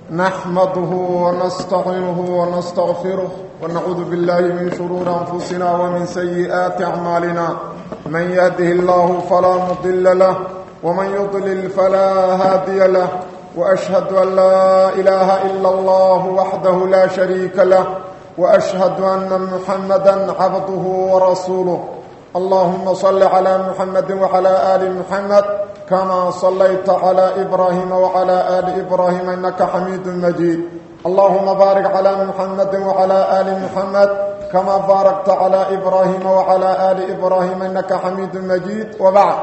نحمده ونستعينه ونستغفره ونعوذ بالله من شرور أنفسنا ومن سيئات أعمالنا من يهده الله فلا مضل له ومن يضلل فلا هادي له وأشهد أن لا إله إلا الله وحده لا شريك له وأشهد أن محمدا عبده ورسوله اللهم صل على محمد وعلى آل محمد كما صليت على إبراهيم وعلى آل إبراهيم إنك حميد مجيد اللهم بارك على محمد وعلى آل محمد كما باركت على إبراهيم وعلى آل إبراهيم إنك حميد مجيد وبعد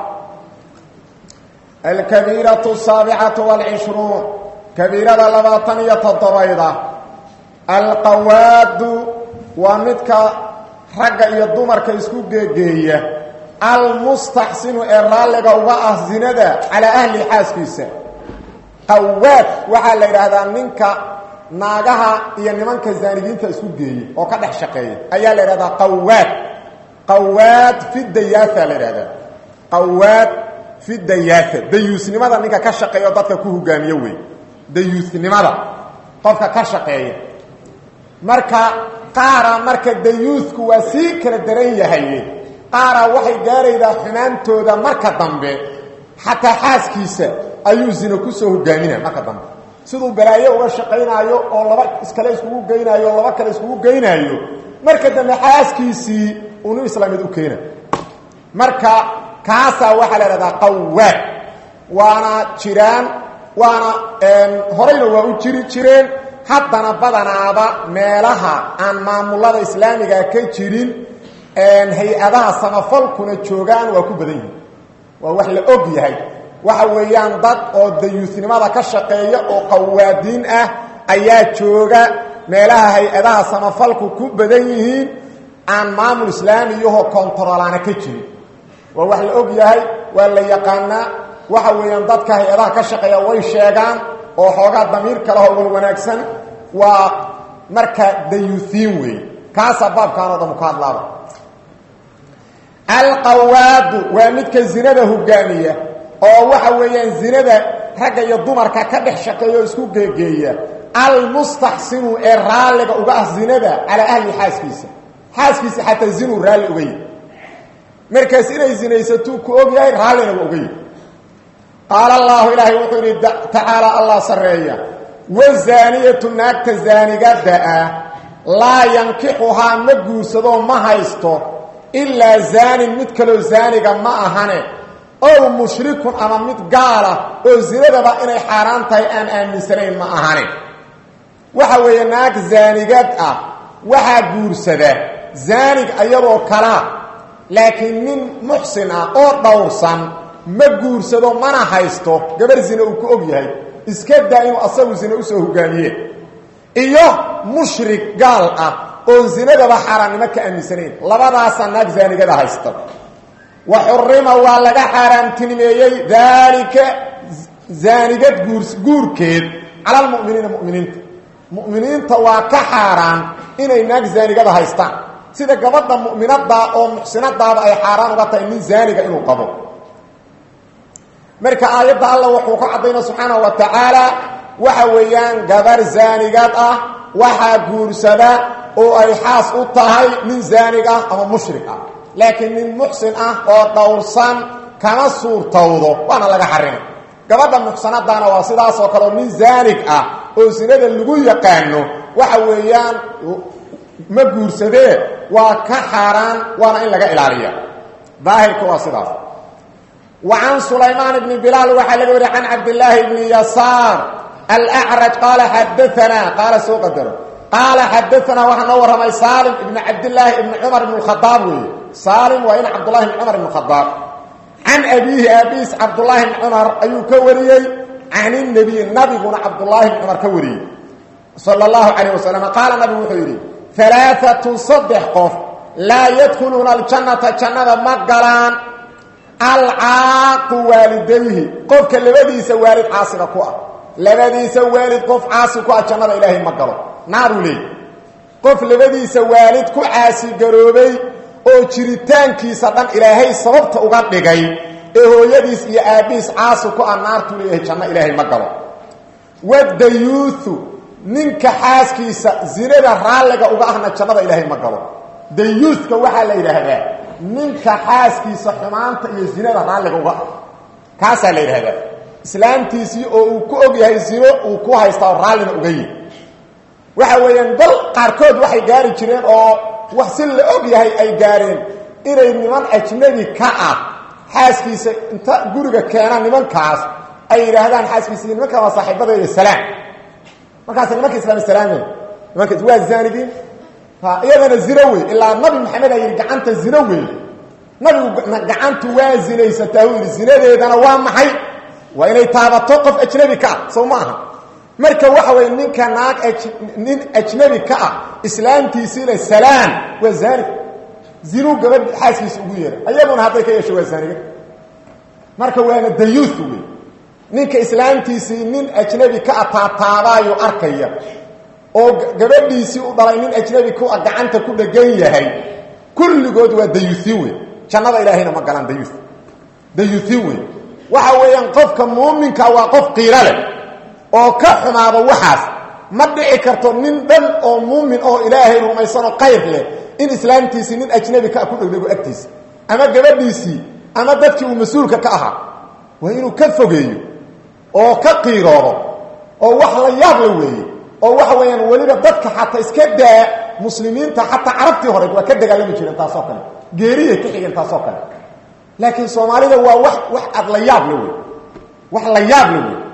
الكبيرة السابعة والعشرون كبيرة لباطنية الضبيضة القواد ومدك ragga iyo dumarka isku geegeeya almustaxsinu ee raalliga uga ah zinada calaa ahli xaaskiisa qawaad waxaa la yidhaahdaa ninka naagaha iyo nimanka zaanigiinta isku geeya oo ka dhex shaqeeya ayaa la yidhahdaa qawaad qawaad fi dayaatha la yidhahdaa qawaad fi dayaatha dayuusnimada ninka ka shaqeeya oo dadka ku hogaamiyo wey dayuusnimada qofka ka shaqeeya marka qaara marka dayuusku waa sii kala daran yahaye qaara waxay gaaraydaa xumaantooda marka dambe xataa xaaskiisa ayuu zino kusoo hogaaminaya marka dambe siduu balaayo uga shaqaynaayo oo laba iskale iskugu geynaayo oo laba kale iskugu geynaayo marka dambe xaaskiisii unu islaamid u keena marka kaasaa waxaa la idhahdaa qawaad waana jiraan waana horeyna waa u jiri jireen haddana badanaaba meelaha aan maamulada islaamiga ka jirin hay-adaha samafalkuna joogaan waa ku badan yihin waa wax la og yahay waxa weeyaan dad oo dayuusnimada ka shaqeeya oo qawaadiin ah ayaa jooga meelaha hay-adaha samafalku ku badan yihiin aan maamul islaamiyahoo kontarolaana ka jirin waa wax la og yahay waa la yaqaanaa waxa weeyaan dadka hay-adaha ka shaqeeya way sheegaan oo xoogaa damiir kalehoo wal wanaagsan waa marka dayuusiin weey kaasaa baabkaanoo dhan ka hadlaaba alqawaadu waa midka zinada hogaamiya oo waxa weeyaan zinada ragga iyo dumarka ka dhex shaqeeya oo isku geegeeya almustaxsinu ee raalliga uga ah zinada calaa ahli xaaskiisa xaaskiisa xataa zinuu raalli uga yahy markaas inay zinaysatuu ku og yahay raallina waa uga yahy qaala allaahu ilaahay wuxuu yidhi tacaala allah sarreeya wazaaniyatu naagta zaanigada ah laa yankixuhaa ma guursadoo ma haysto ilaa zaanin mid kaloo zaaniga ma ahane ow mushrikun ama mid gaala oo zinadaba inay xaaraan tahay aan aaminsanayn ma ahane waxa weeye naag zaanigad ah waxaa guursada zaanig ayadoo kalaa laakiin nin muxsin ah oo dhowrsan ma guursado mana haysto gabar zine uu ku og yahay iska daa inuu asagu zine usoo hogaamiye iyo mushrik gaal ah oon zinadaba xaaraannimo ka aaminsanayn labadaasaa naag zaanigada haysta wa xurima waa laga xaaraamtinimeeyey daalika zaanigad guurkeed cala almu'miniina mu'miniinta mu'miniinta waa ka xaaraan inay naag zaanigada haystaan sida gabadha mu'minadaa oo muxsinadaaba ay xaaraan uga tahay nin zaaniga inuu qabo marka aayadda alla wuxuu ka caddayna subxaanahu wa tacaala waxa weeyaan gabar zaanigad ah waxaa guursada oo ay xaas u tahay nin zaanig ah ama mushrik ah laakiin nin muxsin ah oo dhowrsan kama suurtowdo waana laga xarimay gabadha muxsanadaana waa sidaasoo kale oo nin zaanig ah oo sinada lagu yaqaano waxa weeyaan ma guursadee waa ka xaaraan waana in laga ilaaliya daahirka waa sidaas وعن سليمان بن بلال وحا لغا وري عن عبد الله بن يسار الأعرج قال حدثنا قال سو قدر قال حدثنا وحا نور رمي سالم بن عبد الله بن عمر بن الخطاب سالم وإن عبد الله بن عمر بن الخطاب عن أبيه أبيس عبد الله بن عمر أيو كوري عن النبي النبي بن عبد الله بن عمر كوري صلى الله عليه وسلم قال النبي وحيري ثلاثة صدح قف لا يدخلون الجنة جنة مقلان alcaaqu waalidayhi qofka labadiisa waalid caasiga ku ah labadiisa waalid qof caasi ku ah jannada ilaahay ma galo naaruu leey qof labadiisa waalid ku caasi garoobay oo jiritaankiisa dhan ilaahay sababta uga dhigay ee hooyadiis iyo aabbihiis caasi ku ah naartuu leeyahay janno ilaahay ma galo wadayuuthu ninka xaaskiisa zinada raalliga uga ahna jannada ilaahay ma galo dayuuthka waxaa la yidhaahdaa ninka xaaskiisa xumaanta iyo zinada raalliga uga ah kaasaa la yidhaahdaa islaamtiisii oo uu ku og yahay zino uu ku haystaa oo raallina uga yihi waxa weeyaan dal qaarkood waxay gaari jireen oo wax si la og yahay ay gaareen inay niman ajnabi ka ah xaaskiisa inta guriga keena nimankaas ay yidhaahdaan xaaskiisa nimankan waa saaxiibadayda salaam markaas nimanka islaam salaame nimankaas waa zaanigiin iyadana zino wey ilaa nabi maxamed aa yidhi gacanta zino wey nabigu gacantu waa zinaysataa uu yidhi zinadeedana waa maxay waa inay taabato qof ajnabi ka ah sow ma aha marka waxa weeye ninka naag nin ajnabi ka ah islaamtiisiina salaam waa zaanig zinuu gabadh xaaskiisa ugu yeeray ayaguna hadday ka yeesho waa zaaniga marka waana dayuuth wey ninka islaamtiisii nin ajnabi ka ah taataabaayu arkaya oo gabadhiisii u dhalay nin ajnabi ku ah gacanta ku dhegan yahay kulligood waa dayuuthin wey jannada ilaahayna ma galaan dayuuth dayuuthin wey waxa weeyaan qofka muuminka waa qof qiiro leh oo ka xumaado waxaas ma dhici karto nin dhan oo muumin oo ilaahay rumaysanoo qayr leh in islaamtiisii nin ajnabi ka ah ku dhegdhego agtiisa ama gabadhiisii ama dadkii uu mas-uulka ka ahaa waa inuu ka fogeeyo oo ka qiiroodo oo wax la yaab la weeye oo waxa weeyaan weliba dadka xataa iska daa muslimiinta xataa carabtii hore waa ka dagaalami jireen taasoo kale geeriyay ka xigeen taasoo kale laakiin soomaalida waa wax wax aad la yaab la wey wax la yaab la wey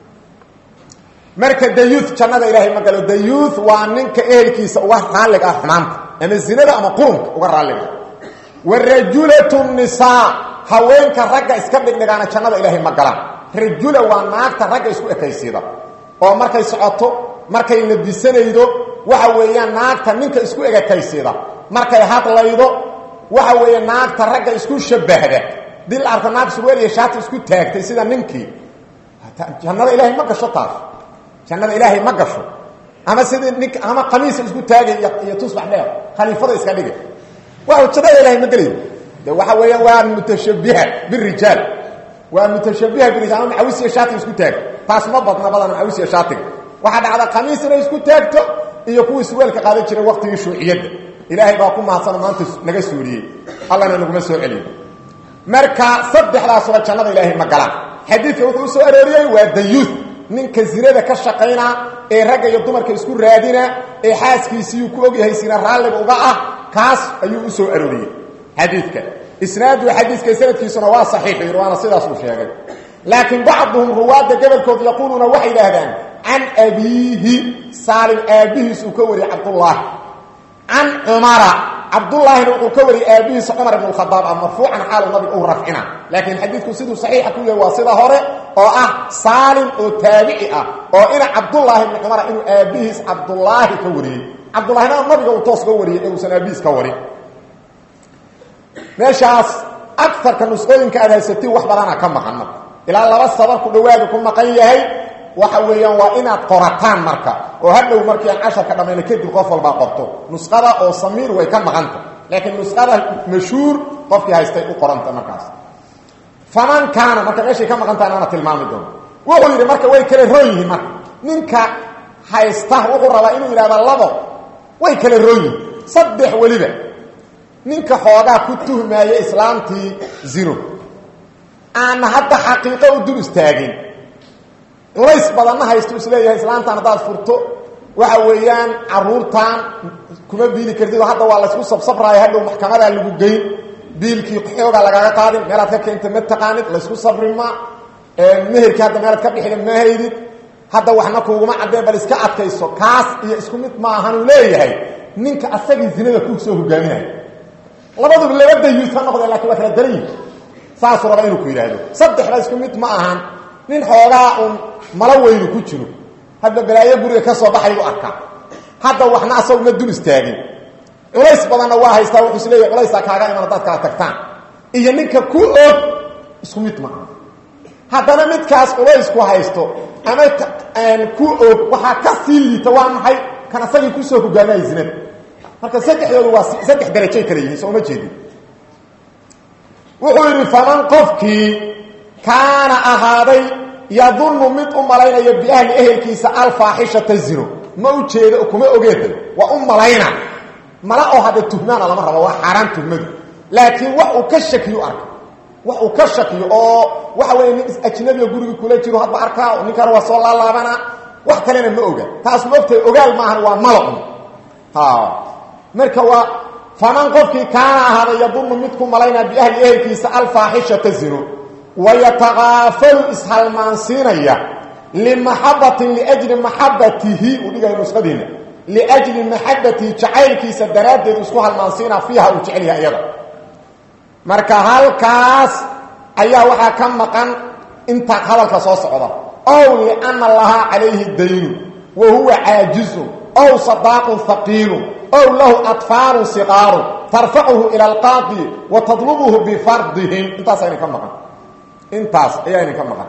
marka dayuuth jannada ilaahay ma galo dayuuth waa ninka ehelkiisa uga raalliga ah xumaanta ama zinada ama qurunka uga raalliga wa rajulatu nisaa haweenka ragga iska dhigdhigaana jannada ilaahay ma galaan rajula waa naagta ragga isku ekaysiida oo markay socoto markay labisanaydo waxa weeyaan naagta ninka isku egekaysiida markay hadlaydo waxa weeye naagta ragga isku shabahda dii la arko naag surweel iyo shaati isku taagtay sida ninkii jannada ilaahay ma gasho taas jannada ilaahay ma gasho ama sidii nink ama qamiisa isku taagay iyo tusbax dheer khaliifada iska dhigay waa jannada ilaahay ma gelayo de waxa weeyaan waa mutashabiha birijaal waa mutashabiha birijaal ama macawis iyo shaatiga isku taag taas ma badna badan macawis iyo shaatiga waxaa dhacda qamiis inay isku taagto iyo kuwii surweelka qaadan jiray waqtigii shuuciyadda ilaahay baa ku mahadsan maanta naga suuriyey allana naguma soo celiyo marka saddexdaasuba jannada ilaahay ma galaan xadiidka wuxuu u soo arooriyey waa dayuuth ninka zinada ka shaqayna ee ragga iyo dumarka isku raadina ee xaaskiisiiyuu ku ogyahay sina raalliga uga ah kaas ayuu u soo arooriyey xadiidka isnaadu xadiiska sanadkiisuna waa saxiix yir waana sidaas uu sheegay laakiin bacduhum ruwaadda gobolkood yaquuluuna waxay idhaahdaan can abiihi saalim aabbihiis uu ka wariyey cabdullaahi can cumara cabdullaahina wuxuu ka wariyey aabbihiisa cumar ibn khadaab ah marfuucan xaalu nabiga uu rafcina laakiin xadiidku siduu saxiixa ku yahay waa sida hore oo ah saalim oo taabici ah oo ina cabdullaahi ibni cumara inuu aabbihiis cabdullaahi ka wariyey cabdullahina nabiga uu toos ka wariyey ee uusan aabbihiis ka warin meeshaas agarka nusqooyinka aad haysatiin wax badana ka maqan marka ilaa laba sabar ku dhawaada ku maqan yahay waxa weeyaan waa inaad qorataan marka oo hadhow markii aan casharka dhammayna kadib qof walbaa qorto nusqada oo samiir way ka maqanta laakiin nusqada mashhuur qofkii haystay u qoranta markaas faman kaana marka meeshay ka maqantaha ana tilmaami doono wuxuu yidhi marka way kala roon yihiin marka ninka haysta wuxuu rabaa inuu yidhahda labo way kala roon yihiin saddex weliba ninka xoogaa ku tuhmaaya islaamtii zino aana hadda xaqiiqo u dul istaagin culays badanna haysto isleeyahay islaamtaan haddaad furto waxa weeyaan caruurtan kuma biili kartid oo hadda waa laysku sabsabraayo hadhow maxkamadaa lagu geyn biilkii xoogaa lagaaga qaadin meelaad ka keenta ma taqaanid laysku sabrima meherkii hadda meelaad ka bixida ma haydid hadda waxna kuuguma caddeen bal iska adkayso kaas iyo isku mid maahanuu leeyahay ninka asagii zinada ku soo hogaaminaya labaduba laba dayuus ha noqdeen lakin waa kala daran yihi saasuu raba inuu ku yidhaahdo saddexda isku mid ma ahan nin xoogaa uun malo weynu ku jiro hadda balaayo guriga ka soo baxay u arkaa hadda waxna asagu ma dul istaagin culays badanna waa haystaa wuxuu is leeyahy culaysaa kaaga iman haddaad kala tagtaan iyo ninka ku og isku mid ma aha haddana midkaas culaysku haysto ama ku og waxaa ka sii liita waa maxay kan asagii kusoo hogaamaya zinada marka saddexdoodu waa saddex darajay kala yihiin soo ma jeedin wuxuu yidhi faman qofkii kaana ahaaday yadunnu mid u malaynayo biahli ehelkiisa alfaaxishata zino ma u jeedo kuma ogeeda waa u malayna mala oo hadda tuhmaana lama rabo waa xaaraan tuhmadu laakiin wax uu ka shakiyo arka wax uu ka shakiyo oo waxa weeye nin ajnabiga guriga kula jiro hadba arkaa ninkan waa soo laalaabana wax kalena ma oga taas ma ogtahay ogaal maahan waa malacun ha marka waa faman qofkii kaana ahaada yadunnu mid ku malaynaa biahli ehelkiisa alfaaxishata zino wayataqaafalu ishalmaansiinaya limaxabatin liajli maxabatihi uu dhigaya nusadiina liajli maxabatihi jacaylkiisa daraaddeed isku halmaansiinaa fiiha uu jecel yahay iyada marka halkaas ayaa waxaa ka maqan inta hadalka soo socda ow liana lahaa calayhi daynu wa huwa caajizun ow sadaaqun haqiilun ow lahu atfaalun siqaaru tarfacuhu ila alqaadi wa tadlubuhu bifardihim intaas ayna ka maqan intaas ayaa ayna ka maqan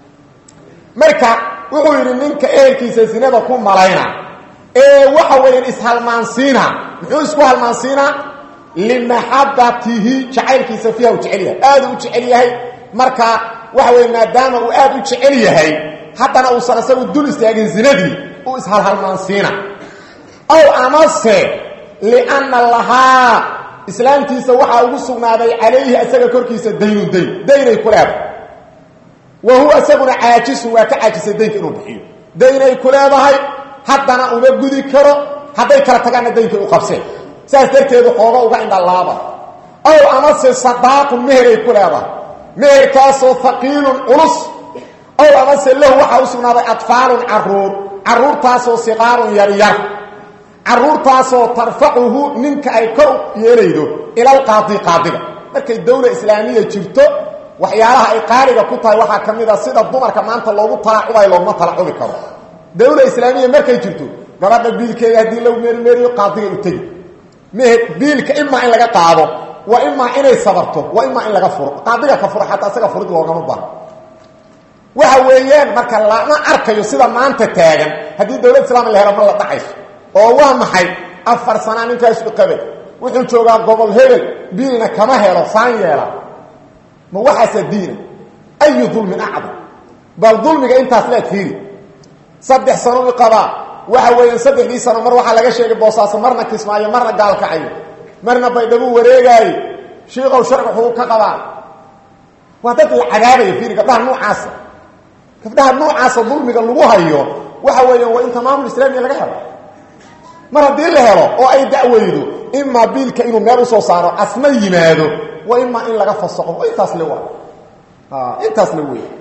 marka wuxuu yidhi ninka ehelkiisa sinada ku malayna ee waxa weeyaan ishalmaansiina muxuu isku halmaansiinaa limaxabatihi jacaylkiisa fiiha uu jecel yahay aada u jecel yahay marka waxa weye maadaama uu aada u jecel yahay haddana uusan isagu dul istaagin zinadii uu ishalhalmaansiina ow amase lianna lahaa islaamtiisa waxaa ugu sugnaaday calayhi isaga korkiisa daynun dayn daynay ku leedahay wa huwa isaguna caajisun waa ka caajisay daynka inuu bixiyo daynay ku leedahay haddana uma gudi karo hadday kala tagaanna daynkay u qabseen saas darteedu xooga uga indhalaaba ow amase sadaaqun meheray ku leedahay meherkaasoo haqiilun culus ow amase lahu waxaa u sugnaaday adfaalun caruur caruurtaasoo siqaarun yaryar caruurtaasoo tarfacuhu ninka ay kor yeelaydo ilalqaadi qaadiga markay dawla islaamiya jirto waxyaalaha ay qaaliga ku tahay waxaa ka mid a sida dumarka maanta loogu talaacubayo looguma talacubi karo dawla islaamiya markay jirto gabadha biilkeeda haddii lagu meermeeriyo qaadiga u tegi mhe biilka imaa in laga qaado waa imaa inay sabarto waa imaa in laga furo qaadiga ka furo xataa isaga furid loogama baho waxa weeyaan marka lama arkayo sida maanta taagan haddii dawlad islaam la helo ma la dhacayso oo waa maxay afar sanaa ninkaas uqabay wuxuu joogaa gobol hebel biilna kama helo saan yeela ma waxaasa diina ayu dulmin acdam bal dulmiga intaas leeg fiiri saddex sano i qabaa waxa weeyaan saddexdii sano mar waxaa laga sheegay boosaaso marna kismaayo marna gaalkacayo marna baydhabu wareegaayo shiikow sharci xuu ka qabaa waa dad la cadaabaya fiiri gabdhaha noocaasa gabdhaha noocaasa dulmiga lagu hayo waxa weeyaan waa in tamaamul islaamiya laga helo mar haddii la helo oo ay dacweydo imaa biilka inuu meel usoo saaro asna yimaado waa imaa in laga fasaqo oo intaas le waa intaas le wey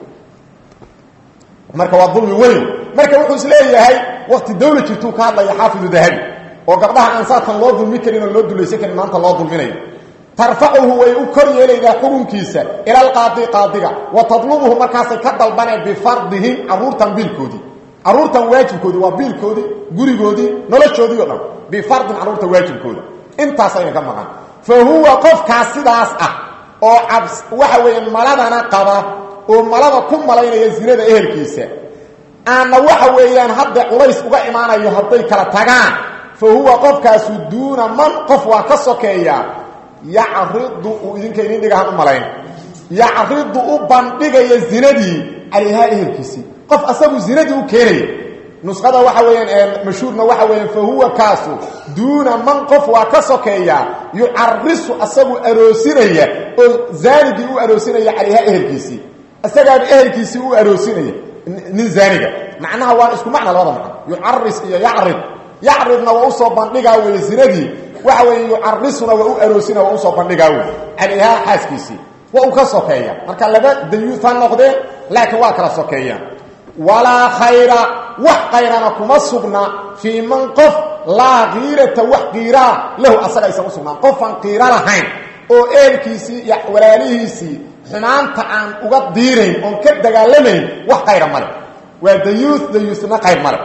marka waa dulmi weyn marka wuxuu isleeyahay wakti dawla jirtuu ka hadlaya xaafidu dahabi oo gabdhaha aan saatan loo dulmi karin oo loo dulaysan karin maanta loo dulminayo tarfacuhu way u kor yeelaydaa xukunkiisa ila alqaadi qaadiga wa tadlubuhu markaasay ka dalbaneen bifardihim caruurtan biilkoodii caruurtan waajibkoodii waa biilkoodii gurigoodii noloshoodii o dhan bifardin caruurta waajibkooda intaasayna ka maqan fa huwa qofkaas sidaas ah oo cabs waxa weeyaan maladana qaba oo malada ku malaynaya zinada ehelkiisa aanna waxa weeyaan hadda culays uga imaanayo hadday kala tagaan fa huwa qofkaasu duuna man qof waa ka sokeeyaa yacridu uu idinka idin dhigahan u malayn yacridu u bandhigaya zinadii calayhaa ehelkiisii qof asagu zinadii u keenaya nusqada waxa weeyaan mashhuurna waxa weeyaan fa huwa kaasu duuna man qof waa ka sokeeyaa yucarisu asagu aroosinaya oo zaanigii u aroosinaya calayhaa ehelkiisii isagaaba ehelkiisii u aroosinaya nin zaaniga macnaha waa isku macna labada macno yucaris iyo yacrid yacridna waa usoo bandhigaa weye zinadii waxa weeye yucarisuna waa u aroosina waa usoo bandhigaa wey calayhaa xaaskiisii waa uu ka sokeeya marka laba dayuud ha noqdeen laakiin waa kala sokeeyaan walaa khayra wax kayrana kuma sugna fii man qof laa kiirata wax kiiraa lahu asaga aysan u sugnaan qofaan kiiro lahayn oo eelkiisii iyo walaalihiisii xumaanta aan uga diirayn oon ka dagaalamayn wax kayra male waa dayuuth dayuuthna qayr male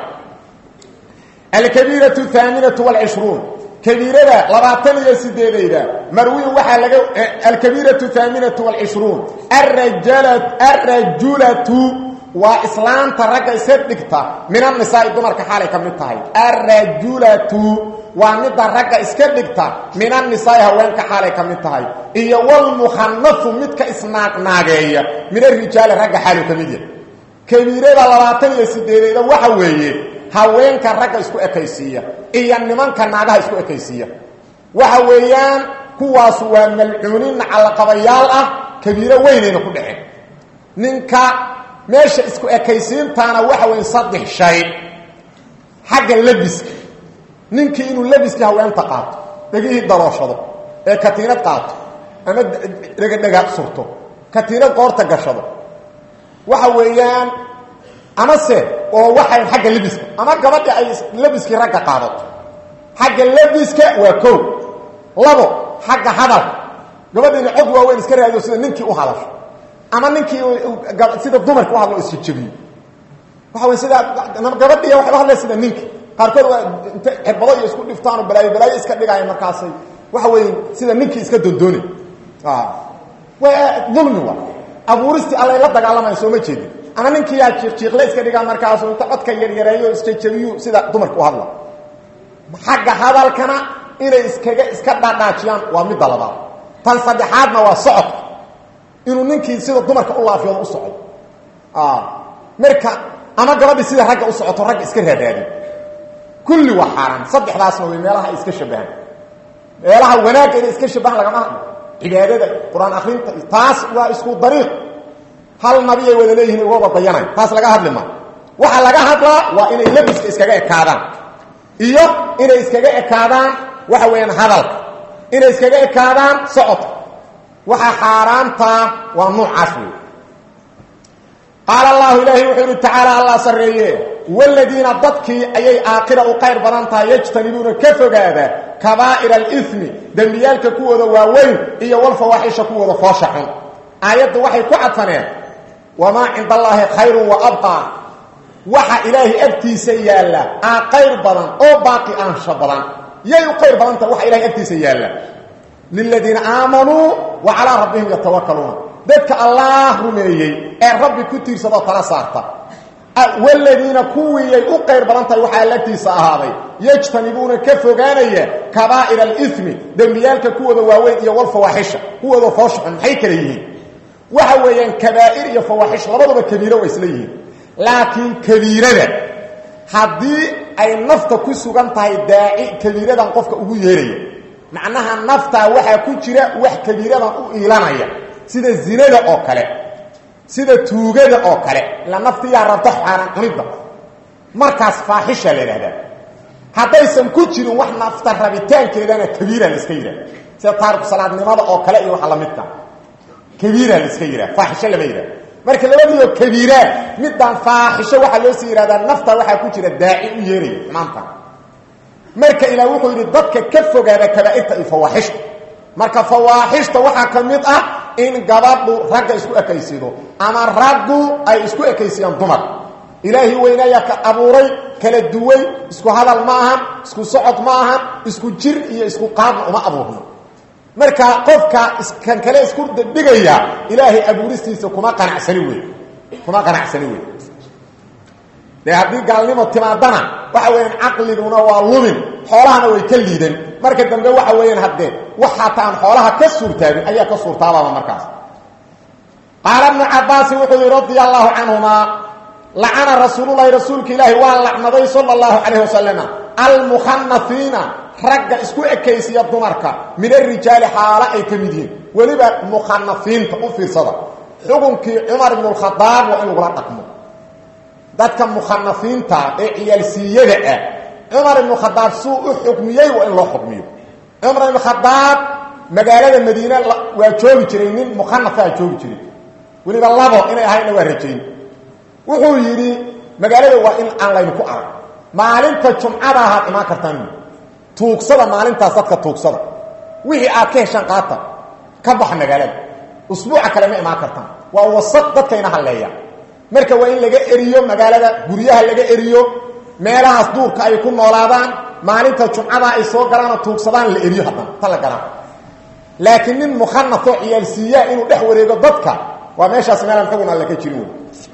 alkabiiratu haaminatu wlcishruun kabiirada labaatan iyo sideedayda marwiin waxaa laga alkabiiratu haaminatu wlcishruun arajulatu waa islaanta ragga isa dhigta min annisaai dumarka xaalay ka mid tahay arajulatu waa midda ragga iska dhigta min annisaai haweenka xaalay ka mid tahay iyo walmukhanafu midka isnaaqnaageeya min arijaali ragga xaalu ka mid yahay kabiirada labaatan iyo sideedeeda waxa weeye haweenka ragga isku ekaysiiya iyo nimanka naagaha isku ekaysiiya waxa weeyaan kuwaasu waa malcuuniin nacalaqabayaal ah kabiiro weynayna ku dhaceen ninka meesha isku ekaysiintaana waxa weya saddex shay xagga labiska ninkii inuu labiskii haweenta qaato dhegihii dalooshado ee katiinad qaato ama dhegadhega surto katiinad qoorta gashado waxa weeyaan amase oo waxay xagga labiska ama gabadha ay labiskii ragga qaadato xagga labiska waa kow labo xagga hadalka gabadhiina cod waaweyn iska raadiyo sida ninkii u hadasho ama ninkii sida dumarka u hadlo isjajabiyo waxa wey sida gabadhiya waxay u hadlaya sida ninkii qaarkood waa inta cirbado iyo isku dhiftaan oo balaayo balaayo iska dhigaayo markaasay waxa weeye sida ninkii iska dondoonay waa dulmi wa abuuristii allay la dagaalamayan sooma jeedin ama ninkii yaa jiiqjiiqle iska dhigaa markaasu inta codka yaryareeyo isjajabiyu sida dumarka u hadla xagga hadalkana inay iskaga iska dhaadhaajiyaan waa midda labaad tan saddexaadna waa socodka inuu ninkii sida dumarka u laafiyoodo u socdo marka ama gabadhi sida ragga u socoto ragga iska raadaadin kulli waa xaaraan saddexdaasna way meelaha ay iska shabahaan meelaha wanaagga inay iska shabahaan lagama hadlo cibaadada qur-aan akrinta taas waa isku dariiq hal nabiyay wada leeyihin ugaba dayanay taas laga hadli ma waxaa laga hadlaa waa inay labiska iskaga ekaadaan iyo inay iskaga ekaadaan waxa weeyaan hadalka inay iskaga ekaadaan socodka waxaa xaaraantaa waa nuucaas wey qaala allahu ilaahay wuxuu yihi tacaala allah sarreeye waladiina dadkii ayay aakhira u qayr badan tahay yajtanibuuna ka fogaada kabaa'ira alimi dembiyaalka kuwooda waaweyn iyo walfawaaxisha kuwooda foosha xun aayadda waxay ku cadfaneen wamaa cinda allaahi khayrun wa abqaa waxa ilaahay agtiisa yaalla aa qayr badan oo baaqi aansha badan yay u qayr badan tahay waxa ilahay agtiisa yaalla liladiina aamanuu wa calaa rabbihim yatawakaluuna dadka allaah rumeeyey ee rabbi ku tiirsadoo tala saarta waladiina kuwiiyay u qayr badan tahay waxaa lagtiisa ahaaday yajtanibuuna ka fogaanaya kabaa'ira alimi dembiyaalka kuwooda waaweyn iyo walfawaaxisha kuwooda fooshaxun maxay kala yihiin waxa weeyaan kabaa'ir iyo fawaaxish labaduba kabiiro waa isla yihiin laakiin kabiirada haddii ay nafta ku sugan tahay daaci kabiiradan qofka ugu yeeraya macnaha naftaa waxaa ku jira wax kabiiradan u iilanaya sida zinada oo kale sida tuugada oo kale ila naftiyaa rabta xaaraan cunidda markaas faaxisha la yidhahdaa haddaysan ku jirin wax nafta rabitaankeedana kabiira la iska yidhahda sida taariku salaadnimada oo kale iyo waxa lamidka kabiira la iska yidhahda faaxisho lama yidhahda marka labadiioo kabiiraan midaan faaxisho waxaa loo sii yidhahdaa nafta waxaa ku jira daaci u yeeraya maanta marka ilaah wuxuu yidhi dadka ka fogaada kabaa'irta iyo fawaaxishta marka fawaaxishta waxaa ka mid ah in gabadhu ragga isku ekaysido ama raggu ay isku ekaysiyaan dumar ilaahi weynayaa ka abuuray kala duway isku hadal ma ahan isku socod ma ahan isku jir iyo isku qaadna uma abuurno marka qofka iskan kale isku dhigaya ilaahay abuuristiisa kuma qanacsani wey kuma qanacsani wey dee haddii gaalnimo timaadana waxa weeyaan caqliguna waa lumin xoolahana way ka liidan marka dambe waxa weeyaan haddee wax hataa aan xoolaha ka suurtaabin ayaa ka suurtaabaaba markaas qaala ibnu cabaasin wuxuu yihi radia allahu canhuma lacana rasuululahi rasuulka ilaahi waa lacnaday sala allahu calayh wasalama almukhanafiina ragga isku ekaysiya dumarka min arijaali xaalo ay ka mid yihiin weliba mukhanafiinta u fiirsada xukunkii cumar ibnu lkhadaab waa in lagula dhaqmo dadka mukhanafiinta ee ciyaalsiiyada ah cumar ibnu khadaab suu u xukmiyey waa in loo xukmiyo cumar ibnu khadaab magaalada madiine waa joogi jiray nin mukhanafaa joogi jiray weliba labo inay ahayna waa rajayn wuxuu yidhi magaalada waa in aan laynu ku arag maalinta jumcada ahaad imaan kartaan tuugsada maalintaas dadka tuugsada wixii aad ka heshaan qaata ka baxa magaalada usbuuca kale ma imaan kartaan waa wasaq dadkayna halleeya marka waa in laga eriyo magaalada guryaha laga eriyo meelahaas duurka ay ku noolaadaan maalinta jumcada ay soo galaanoo tuugsadaan la eriyo haddana ta la galaan laakiin nin mukhanafoo ciyaalsiiyaa inuu dhex wareego dadka waa meeshaas meelaan xugun alle ka jirin wey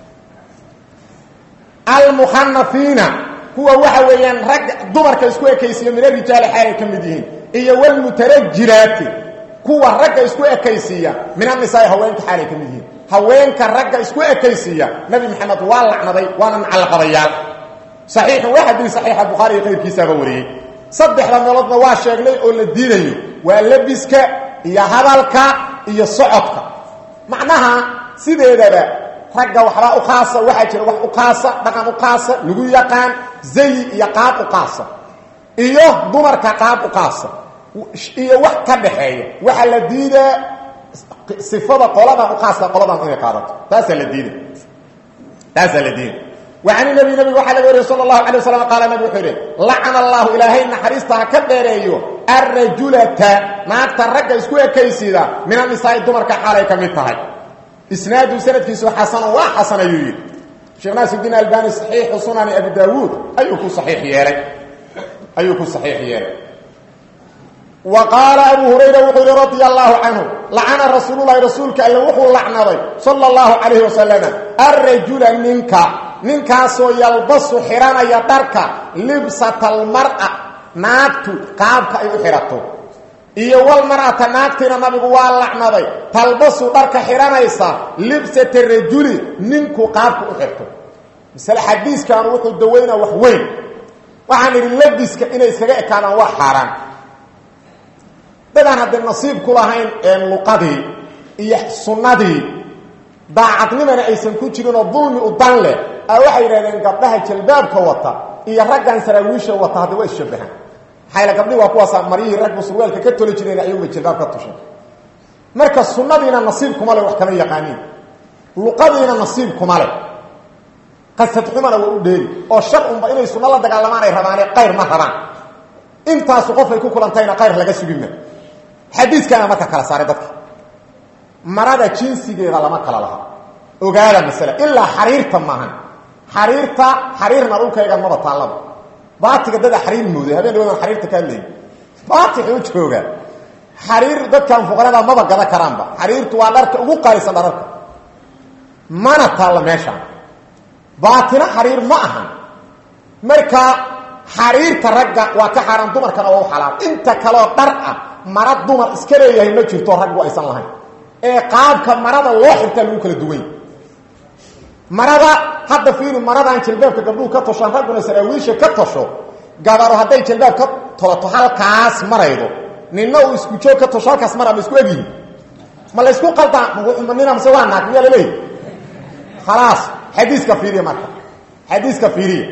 almukhanafiina kuwa waxa weeyaan ragga dumarka isku ekaysiiyo min arijaali xaalay ka mid yihiin iyo walmutarajiraati kuwa ragga isku ekaysiiya min anisaai haweenka xaalay ka mid yihiin haweenka ragga isku ekaysiiya nabi maxamed waa lacnaday waana nacalqabayaal saxiixun waa xadiis saxiixa bukhaari iyo qayrkiisaaba wariyey saddexda meeloodna waa sheegnay oo la diidayo waa lebiska iyo hadalka iyo socodka macnaha sideedaba ragga waxbaa u qaasa waxaa jira wax u qaasa dhaqan u qaasa lagu yaqaan zayi iyo qaab u qaasa iyo dumarka qaab u qaasa iyo wax ka dhaxeeya waxaa la diidaa sifada qoladan u qaasa qoladan inay qaadato taasaa la diida taasaa la diida وعن النبي نبي وحا لغا وري صلى الله عليه وسلم قال نبي وحيره لعن الله إلهي نحريستها كديريو الرجلة ناقتا رجا اسكو اكيسيدا من النساء الدمر كحالي كميتها اسناد سند كيسو حسن وحسن يريد شيخ ناس الدين الباني صحيح سنن ابي داوود ايوكو صحيح يالي ايوكو صحيح يالي وقال ابو هريره وقال رضي الله عنه لعن رسول الله رسولك الا وحو لعنه صلى الله عليه وسلم الرجل منك ninkaasoo yalbasu xiranaya dharka libsatalmar'a naagtu qaabka ay u xidhato iyo walmar'ata naagtiina nabigu waa lacnaday talbasu dharka xidhanaysa libsata rajuli ninku qaabka u xirto masale xadiiskaanu wuxuu dawaynaa wax weyn waxaan idhi labiska inay iskaga ekaadaan waa xaaraan dadaan haddee nasiib ku lahayn luqadii iyo sunnadii daacadnimana aysan ku jirinoo dulmi u dan leh waxay yidhahdeen gabdhaha jalbaabka wata iyo raggan saraawiisha wata hadda waa isshabahaan maxayla gabdhihi waa kuwaasa maryihii ragbu surwaalka ka toli jireen ayaguba jalbaab ka tushay marka sunnadiina nasiib kuma leh wax kama yaqaaniin luqadiina nasiib kuma leh qasadxumana waa u dheeri oo shar unba inay sunno la dagaalamaan ay rabaane qayr ma rabaan intaasu qofay ku kulantayna qayr laga sugima xadiiskaana marka kala saaray dadka marada jinsigeeda lama kala laha ogaada masale ilaa xariirta maahan xariirta xariirna dhulkayga maba taallaba baatiga dada xariir mooday habeen dhawadan xariirta ka hadlayay baatixi u jooga xariir dadkan fuqarada maba gada karaanba xariirtu waa dharka ugu qaalisan dhararka mana taalla meeshaan baatina xariir ma ahan marka xariirta ragga waa ka xaaraan dumarkana waa u xalaal inta kaleo dhar ah mara dumar iska leeyahay ma jirto raggu aysan lahayn ee qaabka marada loo xirtaa lagu kala duwany marada hadda fiiri maradan jalbaabka gabdhuhu ka toshaan ragguna saraawiisha ka tosho gabaro hadday jalbaab ka tolato halkaas maraydo ninna uu isku joog ka tosho halkaas mara ma isku egyihin ma la isku qaldaa nina mase waa naag miyaa laleeyahy khalaas xadiiska fiiriya marka xadiiska fiiriya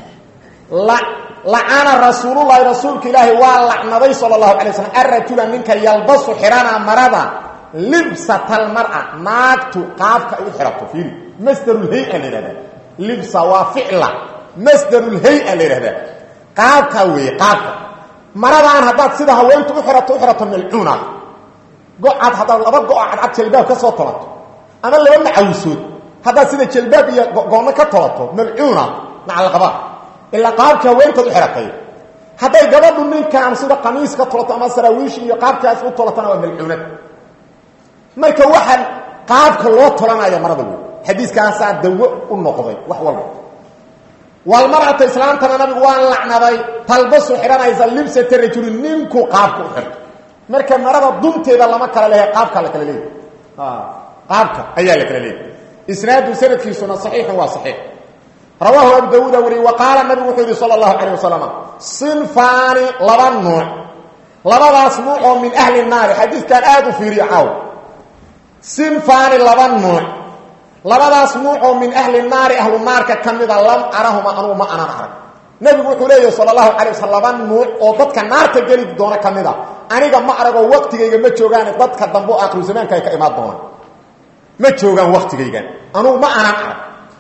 lacana rasuulullahi rasuulka ilaahi waa lacnaday sala allahu alay slam arajula ninka yalbasu xirana marada libsatalmara naagtu qaabka ay u xirato fiiri masdarulhay-a la yidhahdaa libsa waa ficla masdarulhay-a la yidhahdaa qaabkaa weeye qaabka maradaan haddaad sida haweentu u xirato u xirato malcuuna go-aad haddaad laba go-o cadcad jalbaab ka soo tolato ama laba macawsood haddaad sida jalbaab iyo goonno ka tolato malcuuna nacalqaba ilaa qaabka haweentaad u xiratay hadday gabadhu ninkaan sida qamiis ka tolato ama saraawiish iyo qaabkaas u tolatona waa malcuunad marka waxaan qaabka loo tolanaya marada wey xadiiskaasaa dawo u noqday wax walba walmarata islaamtana nabigu waan lacnaday talbasu xidhanaysa libsata rajuli ninku qaabka u xirto marka marada dunteeda lama kala leehay qaabka la kala leeyahy qaabka ayaa la kala leeyahy isnaadu sanadkiisuna saxiixun waa saxiix rawaahu abu dawuuda wariyey wa qaala nabigu wuxuu yidhi sala allahu calayh wasalam sinfaani laba nuuc labadaas nuuc oo min ahli naari xadiiskan aada u fiiriyo caaw sinfaani laba nuuc labadaas nuuc oo min ahli naari ahlu naarka ka mida lam arahuma anugu ma anan arag nebigu wuxuu leeyahy sala allahu calay waslm laba nuuc oo dadka naarta geli doona ka mid a aniga ma aragoo waktigayga ma joogaane dadka dambe oo akhiru zamaanka ay ka imaan doonaan ma joogaan waktigaygan anugu ma anan arag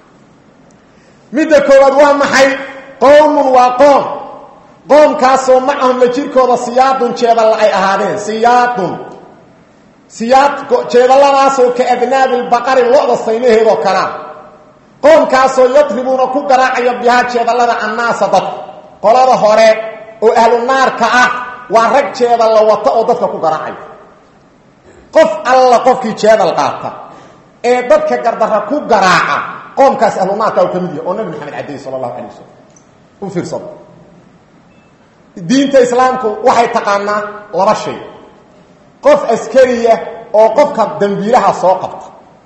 midda koowaad waa maxay qowmun waa qoom qoomkaasoo macahum la jirkooda siyaadun jeedalla ay ahaadeen siyaadun siyaad jeedalladaasoo ka adnaabi lbaqari lo-da saynaheedoo kalea qoomkaasoo yadribuuna ku garaacaya bihaa jeedallada annaasa dadka qolada hore oo ahlu naarka ah waa rag jeedalla wata oo dadka ku garaacaya qof alla qofkii jeedal qaata ee dadka gardarra ku garaaca qoomkaas ahlu naarka u ka mid yahay oo nabi maxamed cadeyey sala allahu calay wasalam u fiirsado diinta islaamku waxay taqaanaa laba shay qof askariya oo qofka dambiilaha soo qabta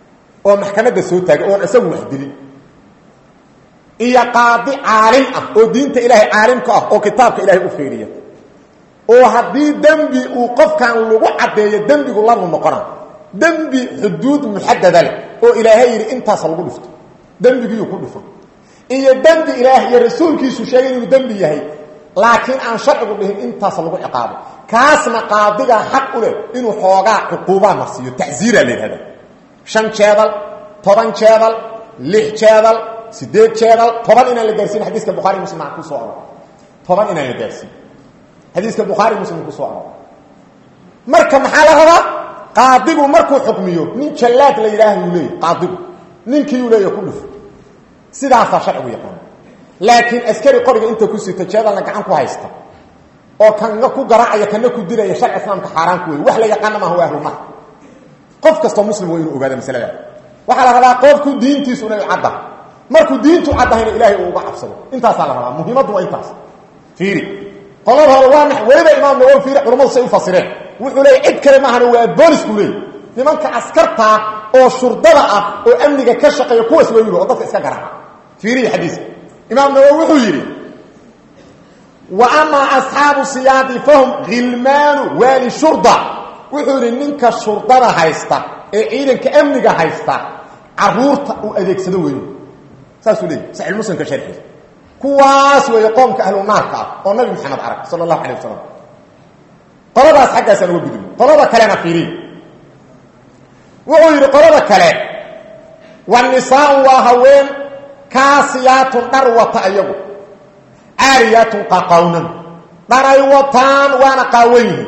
oo maxkamadda soo taagay oon isagu wax dilin iyo qaadi caalim ah oo diinta ilaahay caalimka ah oo kitaabka ilaahay u fiiriya oo haddii dembi uu qofkan lagu caddeeyo dembigu labu noqona dembi xuduud muxadada leh oo ilaahay yidhi intaasa lagu dhifto dembigiiu ku dhifo iyo dembi ilaah iyo rasuulkiisu sheegay inuu dembi yahay laakiin aan sharcigu dhihin intaas lagu ciqaabo kaasna qaadigaa xaq u leh inuu xoogaa cuquubaa marsiiyo tacsiiraa la yidhahda shan jeedal toban jeedal lix jeedal sideed jeedal toban inaan la gaarsiin xadiiska bukhaari muslim aan kusoo aro toban inaan la gaarsiin xadiiska bukhaari muslim kusoo aro marka maxaa la rabaa qaadigu markuu xukmiyo nin jallaad la yidhaah uu leeyahy qaadigu ninkiiuu leeya ku dhufo sidaasaa sharcigu yaqaana laakiin askari qoriga inta ku sita jeedalna gacan ku haysta oo kana ku garaacaya kana ku dilaya sharci islaamka xaaraan ku wey wax la yaqaana maaha waa ahlumar qof kastoo muslim waa inuu ogaada masalada waxaa la rabaa qofku diintiisu inay cadda markuu diintu caddahayna ilaahay uu uga cabsado intaasaa la rabaa muhiimaddu waa intaas fiiri qolada hore waa max weliba imaam nawowi fiiri culamadu say u fasireen wuxuu leeyay cid kale maahana waa boolisku leey nimanka askartaa oo shurdada ah oo amniga ka shaqeeya kuwaas waa yidhi oo dadka iska garaaca fiiriya xadiiska imaam nawowi wuxuu yidhi wa amaa asxaabu siyaadi fahum khilmaanu waali shurda wuxuu yidhi ninka shurdada haysta ee ciidanka amniga haysta caruurta uu adeegsado weyn saasuu leeyay saxiilmuslimka sharxiisa kuwaas weeye qoomka ahlu naarka ah oo nabi maxamed arag sala allahu calay wasalam qoladaas xaggaasaan uga gudubno qolada kalena fiiriy wuxuu yidhi qolada kale wa nisaau waa haween kaasiyaatun dhar wata ayagu caariyaatun qaqawnan dharay wataan waana qaawan yihiin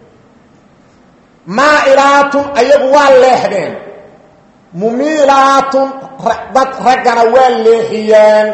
maa'ilaatun ayagu waa leexdeen mumiilaatun dad raggana waa leexiyeen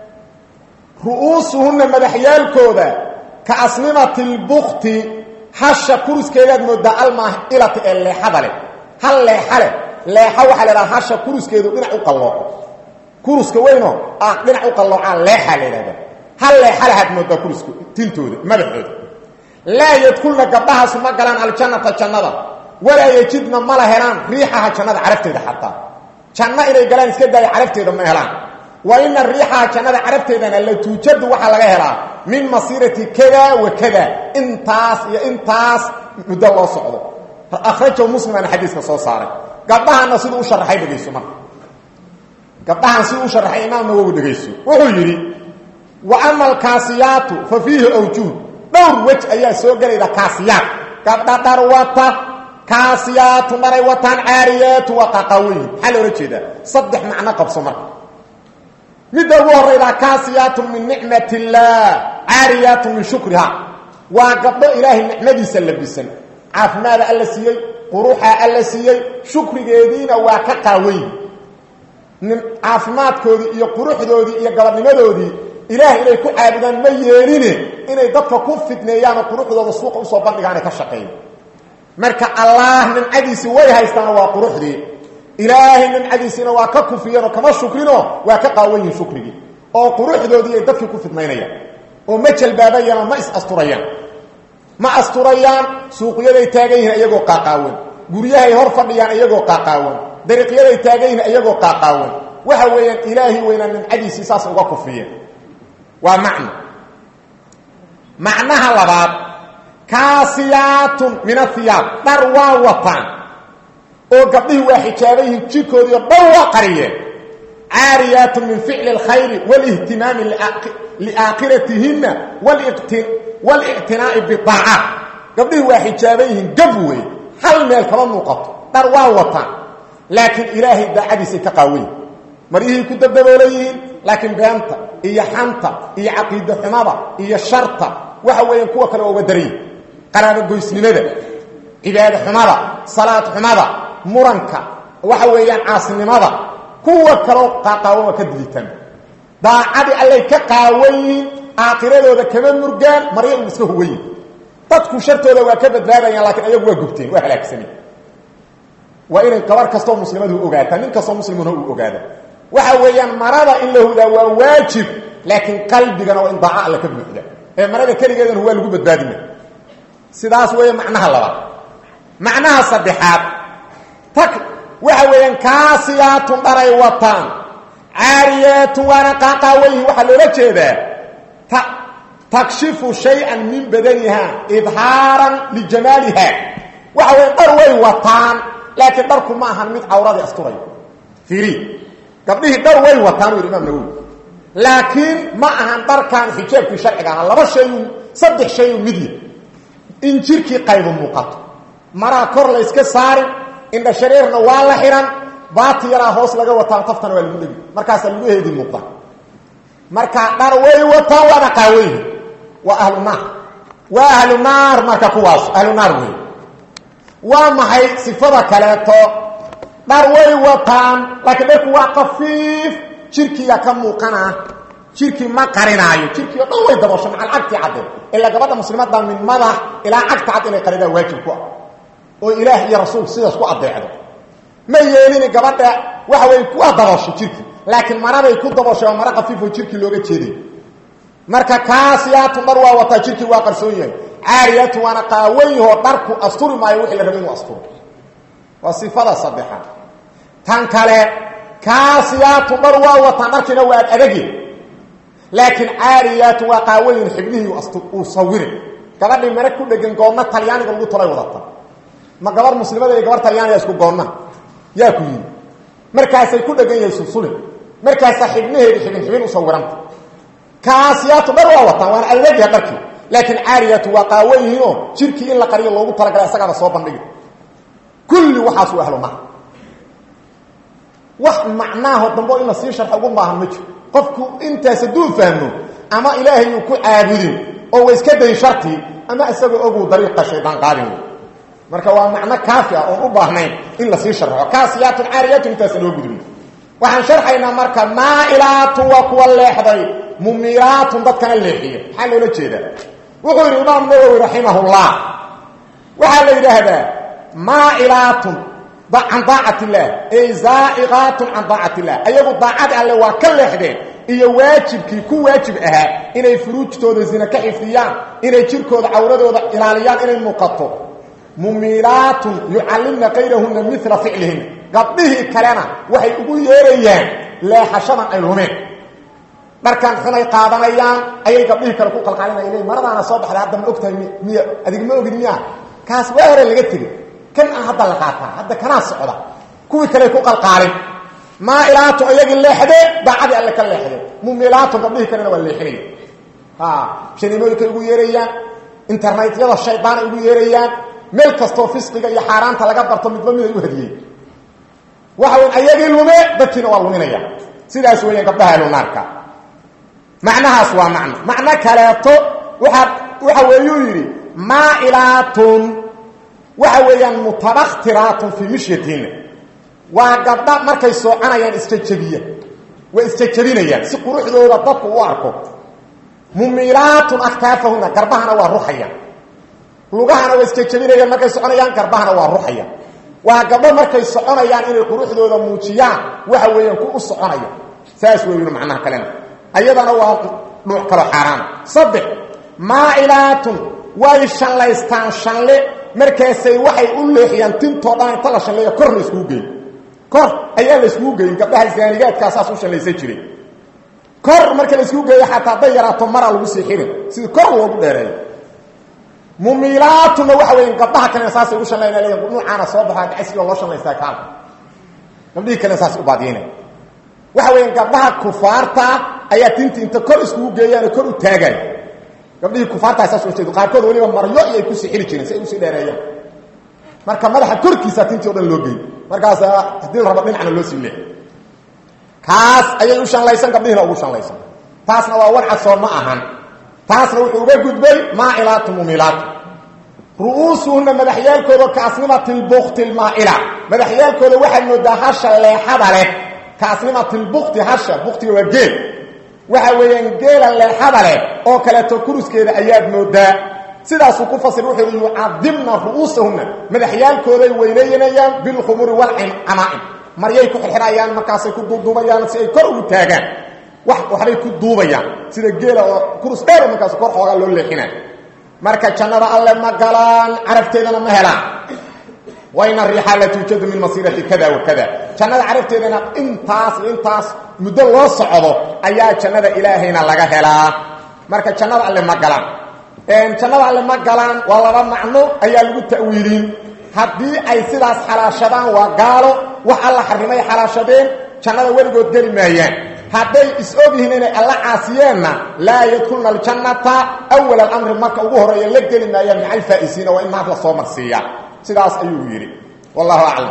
ru'uusuhunna madaxyaalkooda ka asnimati lbukti hasha kuruskeedaad moodaa almaahilati ee leexada leh hal leexa leh leexa waxaa la idhaha hasha kuruskeedu dhinac u qallooco kuruska weynoo ah dhinac u qalloocaa leexaa la idhahda hal leexa lahaad moodaa kuruska tintooda madaxooda laa yadkulna gabdhahaasu ma galaan aljannata jannada walaa yejidna mala helaan riixaha jannada carabteeda xataa janno inay galaan iska daaya carabteeda ma helaan wa ina riixaha jannada carabteedana la tuujadu waxaa laga helaa min masiirati kada wa kada intaas iyo intaas muddo loo socdo akhrajahu muslimaana xadiiska soo saaray gabdhahana siduu u sharaxay dhegayso marka gabdhahan siduu u sharaxay imaam nawowi dhegayso wuxuu yidhi wa ama alkaasiyaatu fa fiihi awjuud dhowr wej ayaa soo gelayda kaasiyaat gabdha dhar wata kaasiyaatu dharay wataan caariyaatu waa qaqaaweyn maxaa loola jeedaa saddex macno qabso marka midda ugu horaydaa kaasiyaatun min nicmat illaah caariyaatun min shukriha waa gabdho ilaahay nicmadiisa labisan caafimaada alla siiyey quruxaa alla siiyey shukrigeediina waa ka qaaweyn caafimaadkoodii iyo quruxdoodii iyo gabadnimadoodii ilaahay inay ku caabudaan ma yeeline inay dadka ku fidneeyaanoo quruxdooda suuqa usoo bandhigaanay ka shaqeeyo marka allaah nimcadiisii way haystaano waa quruxdii ilaahay nimcadiisiina waa ka kufiyeenoo kama shukrinoo waa ka qaawan yihin shukrigii oo quruxdoodii ay dadkii ku fidnaynayaan oo ma jalbaabayaan oo ma is asturayaan ma asturayaan suuqyaday taagan yihiin iyagoo qaaqaawan guryahay hor fadhiyaan iyagoo qaaqaawan dariiqyaday taagan yihiin iyagoo qaaqaawan waxa weeyaan ilaahay weynaa nimcadiisii saas uga kufiyeen waa macno macnaha labaad kaasiyaatun min ahiyaab dhar waa wataan oo gabdhihii waa xijaaban yihiin jirkoodii oo dhan waa qariyeen caariyaatun min ficli اlkhayri wاlihtimaami liaakhiratihinna wاlictinaa'i biaacaat gabdhihii waa xijaaban yihiin gab wey hal meel kama muuqato dhar waa wataan laakiin ilaahay daacadiisay ka qaawayin maryihii ku dabdaboolan yihiin laakiin beenta iyo xanta iyo caqiide xumada iyo sharta waxa weeyaan kuwa kale waa uga daranyihin qaraabogoysnimada cibaado xumada salaad xumada muranka waxa weeyaan caasinimada kuwa kaloo qaaqaawan waa ka dilitaan daacadii allay ka qaawan yihiin aakhiradooda kama murgaan marya un iska hugayin dadku shartooda waa ka badbaadayaan laakiin ayagu waa gubteen waa halaagsameen waa inay gabar kastoo muslimadu ogaataa nin kastoo muslimuna uu ogaada waxa weeyaan marada in la hudaa waa waajib laakiin qalbigana waa in daaca alle ka buuxda ee marada keligeedana waa lagu badbaadina sidaas weeye macnaha labaad macnaha saddexaad tak waxa weeyaan kaasiyaatun dharay wataan caariyaatun waana qaaqaawayihin waxaa loola jeedaa ta takshifu shay-an min badaniha idhaaran lijamaaliha waxa weya dhar way wataan laakiin dharku ma ahan mid cawradii asturay fiiri gabdhihii dhar way wataan u yidhi imaam nawowi laakiin ma ahan dharkan xijaabkii sharciga aha laba shayu saddex shayu midya in jirkii qaybu muuqato maraa kor la yska saarin indha shareerna waa la xihan baati yaraa hoos laga wataan taftana waa lagu dhegi markaasaa lagu heedi muuqda markaa dhar way wataan waana qaaweyhi waa ahlu naar waa ahlu naar marka kuwaas ahlu naar wey waa maxay sifada kaleeto dhar way wataan laakiin dharku waa kafiif jirkiga ka muuqanaa jirkii ma qarinaayo jirkii o dhan way dabasho macal cagtii cadde ilaa gabadha muslimadda min madax ilaa cagta cad inay qaridaan waajib ku ah oo ilaah iyo rasuul sidaas ku adeecdo ma yeelini gabadha waxa wey waa dabasho jirkii laakiin maraday ku dabasho oo mara kafiifoo jirkii looga jeeday marka kaasiyaatun dhar waa wataa jirkii waa qarsoon yahay caariyaatun waana qaawan yahoo dharku asturi maayo wixii la raba inuu asturo waa sifada saddexaad tan kale kaasiyaatun dhar waa wataan dharkiina waa ad adagi laakiin caariyaatun waa qaawayin xibnihii uu sawire gabadhii mare ku dhegan goonna talyaaniga lagu talay wadata ma gabar muslimada iyo gabar talyaaniga isku goonna yaa ku yimi markaasay ku dhegan yahay sulsulin markaasaa xibnaheedi xibin xibin u sawiranta kaasiyaatu dhar waa wataan waana adagyaha dharkii laakiin caariyaatu waa qaawan yihiinoo jirkii in la qariyo loogu talagalay isagaaba soo bandhigi kulli waxaas u ahlo maha wax macnaaho dambo in la sii sharxo ugu baahan ma jiro qofku intaas hadduu fahmo ama ilaahay uu ku caabudin oo wa iska dayn shartii ama isagoo oguu dariiqa shaydaan qaadin wey marka waa macno kaafi ah oon u baahnayn in lasii sharxo kaasiyaatun caariyaatun intaas loo gudbi waxaan sharxaynaa marka maailaatun waa kuwa leexday mumilaatun dadkana leexiya maxaa loola jeedaa wuxuu yidhi imaam nawowi raximahullah waxaa la yidhaahdaa maailaatun can daacat illaah ay zaaiqaatun can daacat illah ayagu daacad alle waa ka leexdeen iyo waajibkii ku waajib ahaa inay furuujtooda zina ka xifdiyaan inay jirkooda cawradooda ilaaliyaan inay muuqato mumilaatun yucallimna kayrahunna mila ficlihin gabdhihii kalena waxay ugu yeerayaan leexashadan ay lumeen dharkan xunay qaadanayaan ayay gabdhihii kale ku qalqaalinaya maradaana soo baxday hadda ma ogtahay miy adig ma ogid miya kaas waa hore laga tegey kan ah hadda la qaataa hadda kanaa socda kuwii kale ku qalqaalin maailaatu iyagii leexdee daacadii alle ka leexdee mumilaatu gabdhihii kalena waa leexinaya shanimooyinkay ugu yeerayaan internetyada shaydaanay ugu yeerayaan meel kastoo fisqiga iyo xaaraanta laga barto midba miday u hadiyey waxa weyn ayagii lume dadkiina waa luminaya sidaas weeyaan gabdhaha ahlunaarka macnahaas waa macno macno kaleeto waaa waxa weeyuu yidhi maailaatun waxa weeyaan mutabakhtiraatun fii mishyatina waa gabdha markay sooconayaan isjajabiya way isjajabinayaan si quruxdooda dadku u arko mumilaatun aktaafahuna garbahana waa ruxayaan lugahana waa isjajabinayaan markay soconayaan garbahana waa ruxayaan waa gabdho markay soconayaan inay quruxdooda muujiyaan waxa weeyaan ku u soconaya saas weeyun macnaha kalena ayadana waa dhuuc kalo xaaraana saddex maailaatun way shanlaystaan shanle markaasay waxay u leexiyaan tintoo dhan inta la shanleeya kor la iskugu geyn kor ayaa la iskugu geyin gabdhaha zaanigaadkaa saas u shanlaysan jiray kor marka la iskugu geeyo xataa hadday yaraato maraa lagu sii xirin sidii kor loogu dheereeyo mumilaatuna waxa weya gabdhaha kalena saasay ugu shanlayna leeyiin nuucaana soo baxaa dacsiga loo shanlaystaa kaala gabdhihii kalena saas u baadiinay waxa weya gabdhaha kufaarta ayaa tinti inta kor iskugu geeyaano kor u taagaay gabdhihii kufaartaa saas u jeedo qaarkood weliba maryo iyay kusii xiri jireen si ay usii dheereeyaan marka madaxa korkiisa tintii o dhan loo geey markaas haddii la rabo dhinacna loo sii leex kaas ayay u shanlaysan gabdhihiina ugu shanlaysan taasna waa warcasoo ma ahan taasna wuxuu uga gudbay maailaatu mumilaatu ru'uusuhunna madaxyaalkooda kaasnimati lbukti lmaaila madaxyaalkooda waxaad moodaa hasha leexada leh kaasnimati lbukti hasha buktiga waa geel waxa weeyaan geela leexada leh oo kaleeto kuruskeeda ayaad moodaa sidaasuu ku fasir wuxuu yidhi yucadimna ru'uusahunna madaxyaalkooday weynaynayaan bilkhumuri walcamaa'im maryay ku xirxirayaan markaasay ku duuduubayaan si ay kor ugu taagaan wax waxbay ku duubayaan sida geela oo kurus dheer markaas kor xoogaa loo leexinay marka jannada alle ma galaan carabteedana ma helaan waina riixa la tuujadu min masiirati kada wa kada jannada carabteedana intaas intaas muddo loo socdo ayaa jannada ilaahayna laga helaa marka jannada alle ma galaan jannada alle ma galaan waa laba macno ayaa lagu ta'wiilin haddii ay sidaas xalaashadaan waa gaalo wax alla xarimay xalaashadeen jannada weligood geli maayaan hadday is-og yihiin inay alla caasiyeenna laa yadkulna aljannata awal alamri marka ugu horeeya la geli maayaan maca alfaa'isiina waa in naar la soo marsiiyaa sidaas ayuu yidhi wallahu aclam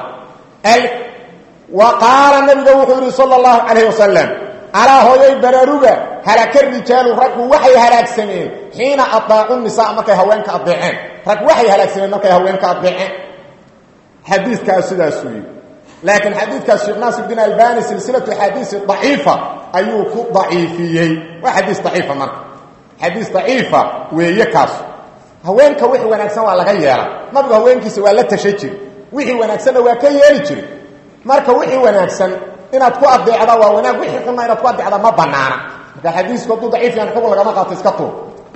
wa qaala nabiga wuxuu yidhi sala allahu calayh wasalam alaa hooyay baraaruga halaka rijaalu raggu waxay halaagsameen xiina adaacu nisaa markay haweenka adeeceen rag waxay halaagsameen markay haweenka adeeceen xadiikaas sidaasuu yidhi laakiin xadiidkaas sheekh naasir bin albani silsilatu xadiisi daciifa ayuu ku daciifiyey waa xadiis daciifa marka xadiis daciifa weeye kaas haweenka wixii wanaagsan waa laga yeela nabigu haweenkiisa waa la tasha jiri wixii wanaagsanna waa ka yeeli jiri marka wixii wanaagsan inaad ku adeecda waa wanaag wixii xunna inaad ku adeecda ma banaana marka xadiisku hadduu daciif yahan xukun lagama qaato iska tuur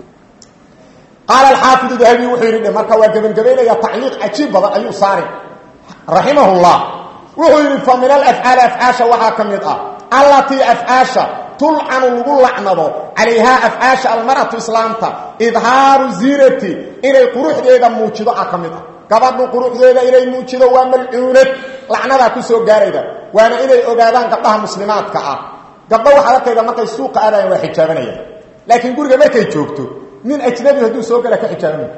qaala alxaafidu dahabi wuxuu yidhi marka waa gebangebaynaya tacliiq cajiib badan ayuu saari raximahullah wuxuu yidhi fa min alafcaali afcaasha waxaa ka mid ah allatii afcaasha tulcanu lagu lacnado calayhaa afcaasha almar'atu islaamta idhaaru ziinati inay quruxdeeda muujido ah ka mid ah gabadhu quruxdeeda inay muujido waa malcuunad lacnadaa ku soo gaarayda waana inay ogaadaan gabdhaha muslimaadka ah gabdho waxaad arkayda markay suuqa aadayan waa xijaabanayaan laakiin guriga markay joogto nin ajnabi hadduu soo gala ka xijaabanaya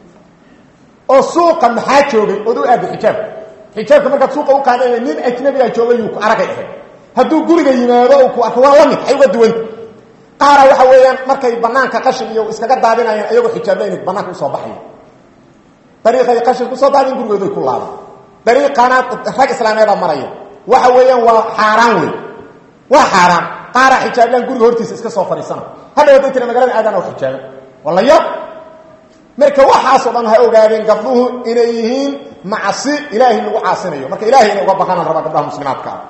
oo suuqa maxaa joogay ood u aada xijaabka xijaabka markaad suuqa u qaadana nin ajnabiga joogay yuu ku aragay ahayd hadduu guriga yimaado u ku arko waa la mid ay uga duwanta qaara waxa weeyaan markay banaanka qashin iyo iskaga daadinayaan ayagoo xijaablayna banaanka usoo baxaya dariiqay qashin kusoo daadin gurigooday ku laaban dariiqana rag islaameeda maraya waxa weeyaan waa xaaraan wey waa xaaraan qaara xijaablaan guriga hortiisa iska soo fadhiisana hadhaw haday tira magalada aadaan oo xijaaban waa la yab marka waxaasoo dhan ha ogaadeen gabdhuhu inay yihiin macsi ilaahay lagu caasinayo marka ilahay inay uga baqanaan rabaa gabdhaha muslimaadka ah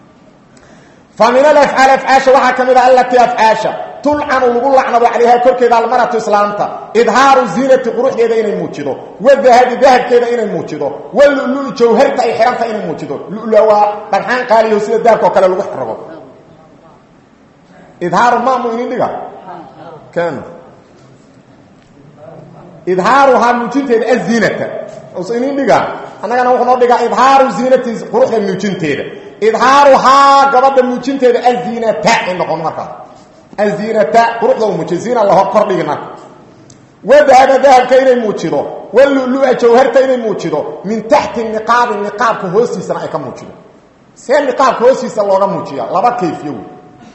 fa min alafcaal afcaasha waxaa ka mid a allatii afcaasha tulcanu lagu lacnado calayhaa korkeeda almaratu islaamta idhaaru ziinati quruxdeeda inay muujido wadahabi dahabkeeda inay muujido walulu jawharta ay xihanta inay muujido lula waa dhagxaan qaaliyo sida dahabka oo kale lagu xirago idhaaru maamu inin dhiga kan idhaaruhaa muujinteeda aziinata usa inin dhiga annagana wuxuu noo dhigaa idhaaru ziinati quruxda muujinteeda idhaaruhaa gabadha muujinteeda aziinata ay noqon markaas aziinata quruxda u muujiy ziina laho kordhigi marka wadahaba dahabka inay muujido walulua jawharta inay muujido min taxti niqaabi niqaabka hoostiisana ay ka muujido see niqaabka hoostiisa looga muujiya laba kayfiyo wey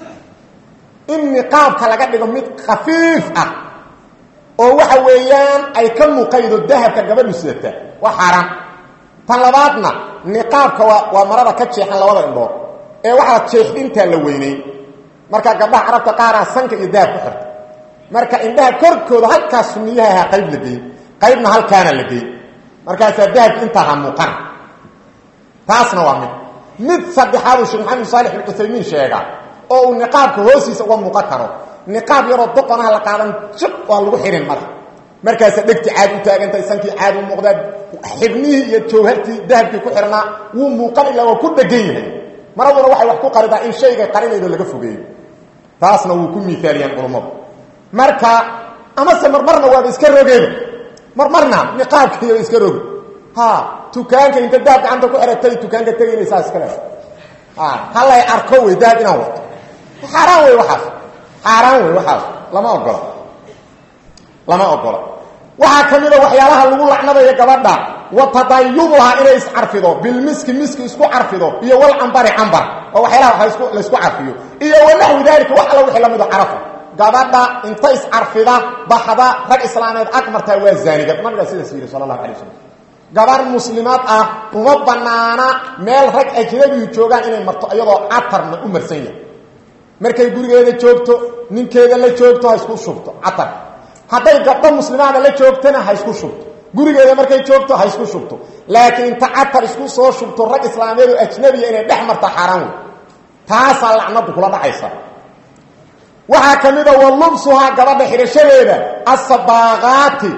in niqaabka laga dhigo mid khafiif ah oo waxa weeyaan ay ka muuqaydo dahabka gabadhu sidata waa xaaraan tan labaadna niqaabka waa waa marada ka jeexan labada indhood ee waxaa jeexdintaa la weynay marka gabdhaha carabta qaaraa sanka iyo dahab ku xirta marka indhaha korkooda halkaas suniyaha ahaa qayb la geey qaybna halkaana la geey markaasaa dahabka intaa ha muuqana taasna waa mid mid saddexaaduu sheekh maxamed saalix bin cuthaymiin sheega oo uu niqaabka hoostiisa uga muuqan karo niqaab yaroo doqonaha la qaadan jib waa lagu xihin madax markaasa dhegti caad u taagantahay sankii caad u muuqdaa xibnihii iyo jawhartii dahabkii ku xirnaa wuu muuqan ilaa waa ku dhegan yahay maraduna waxay wax ku qaridaa in shaygay qarinaydo laga fogeeyo taasna wuu ku miaaliyaan culummadu marka amase marmarna waaba iska rogeeba marmarna niqaabkaiyoba iska rogi ha tukaanka inta dahab gacanta ku xiratay tukaanka tegaynaysaa iska le halay arko wey dahab inaan wato xaaraan wey waxaas xaaraan wey waxaas lama ogola lama ogola waxaa ka mid a waxyaalaha lagu lacnadayo gabadha wa tadayubuhaa inay iscarfido bilmiski miski isku carfido iyo walcambari cambar oo waxyaalaha wa laysku carfiyo iyo wanaxwi daalika wax alla wixii lamido carafa gabadha inta iscarfida baxda rag islaameed ag martaa waa zaanigad nabigaa sidaas yidhi sala allahu alay wasalam gabar muslimaad ah uma banaana meel rag ajnabigu joogaan inay marto iyadoo catarna u marsan yahay markay gurigeeda joogto ninkeeda la joogto ha isku shubto catar hadday gabdho muslimaada la joogtana ha isku shubto gurigeeda markay joogto ha isku shubto laakiin inta catar isku soo shubto rag islaameed oo ajnabiya inay dhex marta xaaraan wey taasaa lacnadu kula dhacaysa waxaa ka mid a wa lubsuhaa gabadha xidhashadeeda asabaaqaati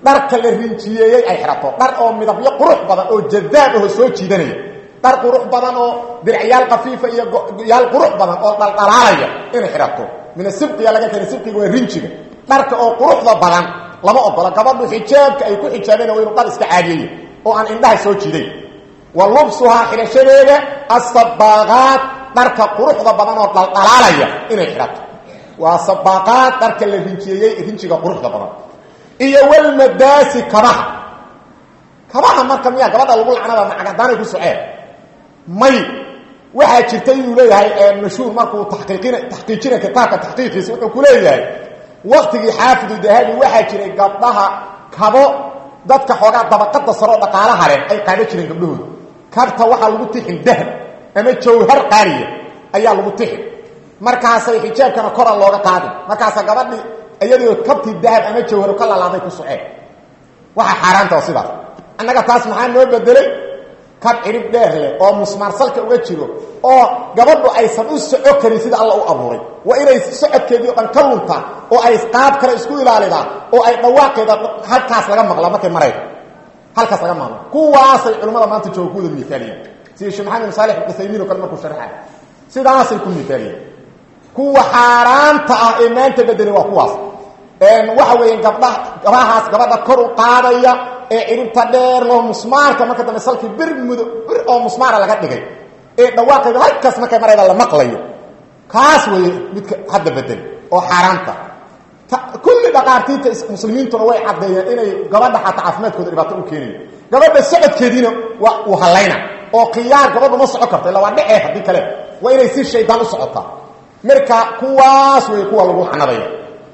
dharka la rinjiyeeyey ay xidhato dhar oo midabyo qurux badan oo jadaab aho soo jiidanaya dhar qurux badan oo diracyaal kafiifa iyo yaal qurux badan oo dhaldhalaalaya inay xidhato min asibqiya laga keenay sibqiga waa rinjiga dharka oo quruxda badan lama ogola gabadhu xijaabka ay ku xijaabeen waa inuu dhar iska caadiyey oo aan indhaha soo jiiday wa lubsuhaa xidhashadeeda asabaaqaat dharka quruxda badan oo dhaldhalaalaya inay xidhato waa sabaaqaad dharka la rinjiyeeyey rinjiga quruxda badan iyo walmadaasi kabaha kabaha marka miyaa gabadha lagu lacnada macagadaanay ku soceen may waxaa jirta inuu leeyahay mashhuur markuu taqiiqin taxqiijina kitaabka taxqiiqiisa wuxuu ku leeyahay waktigii xaafidu dahabi waxaa jiray gabdhaha kabo dadka xoogaa dabaqada saroo dhaqaalaha leh ay qaada jireen gabdhahooda kabta waxaa lagu tixin dahab ama jawhar qaaliya ayaa lagu tixin markaasay xijaabkana kora looga qaadin markaasa gabadhii iyadoo kabtii dahab ama jawharo ka lalaaday ku soceen waxa xaaraanta oo sidaas annaga taas maxaa noo bedelay kab cirib dheer leh oo musmaarsalka uga jiro oo gabadhu aysan u soco karin sida alla u abuuray waa inay socodkeedii o dhan ka luntaa oo ay qaab kale isku ilaalidaan oo ay dhawaaqeeda halkaas laga maqla markay marayda halkaas laga maqlo kuwaasay culimmada maanta jooga kuwada miaaliyeen sida sheekh maxamed bin saalix ibnusaymiin o kale markuu sharxay sidaasay ku miaaliyeen kuwa xaaraanta ah ee maanta bedelay waa kuwaas waxa weeyaan gabdhaha gabahaas gabadha kor u qaadaya ee ciribta dheer loo musmaarka marka dambe salkii bir mudo bir oo musmaara laga dhigay ee dhawaaqeeda halkaas markay marayda la maqlayo kaas weeye midka hadda bedel oo xaaraanta kulli dhaqaartiinta muslimiintuna way caddeeyeen inay gabadha xataa caafimaadkooda dhibaato u keenayo gabadha socodkeediina waa uu hallayna oo khiyaar gabadhu ma soco karto illa waa dhecee haddii kale waa inay si shaydaan u socotaa marka kuwaas wey kuwa lagu lacnadaya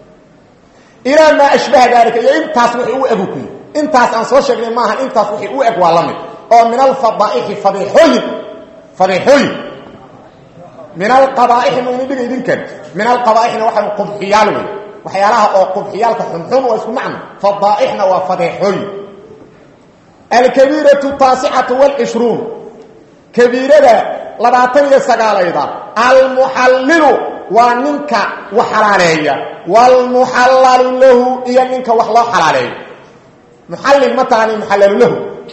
ilaa maa ashbaha daalika iyo intaas wixii u egu kuyi intaas aan soo sheegnay maaha intaas wixii u eg waa la mid oo min alfadaaixi fadiixooyin fadiixooyin min alqabaaixi ma ini dhiga idinkan min alqabaaixna waxaa qubxiyaal wey waxyaalaha oo qubxiyaalka xunxun waa isku macno fadaaixna waa fadeexooyin alkabiiratu taasicatu wlcishruun kabiirada labaatan iyo sagaalayda almuxallilu waa ninka wax xalaaleeya wlmuxallalu lahu iyo ninka wax loo xalaaleeyo muxallil ma taani muxallalu lahu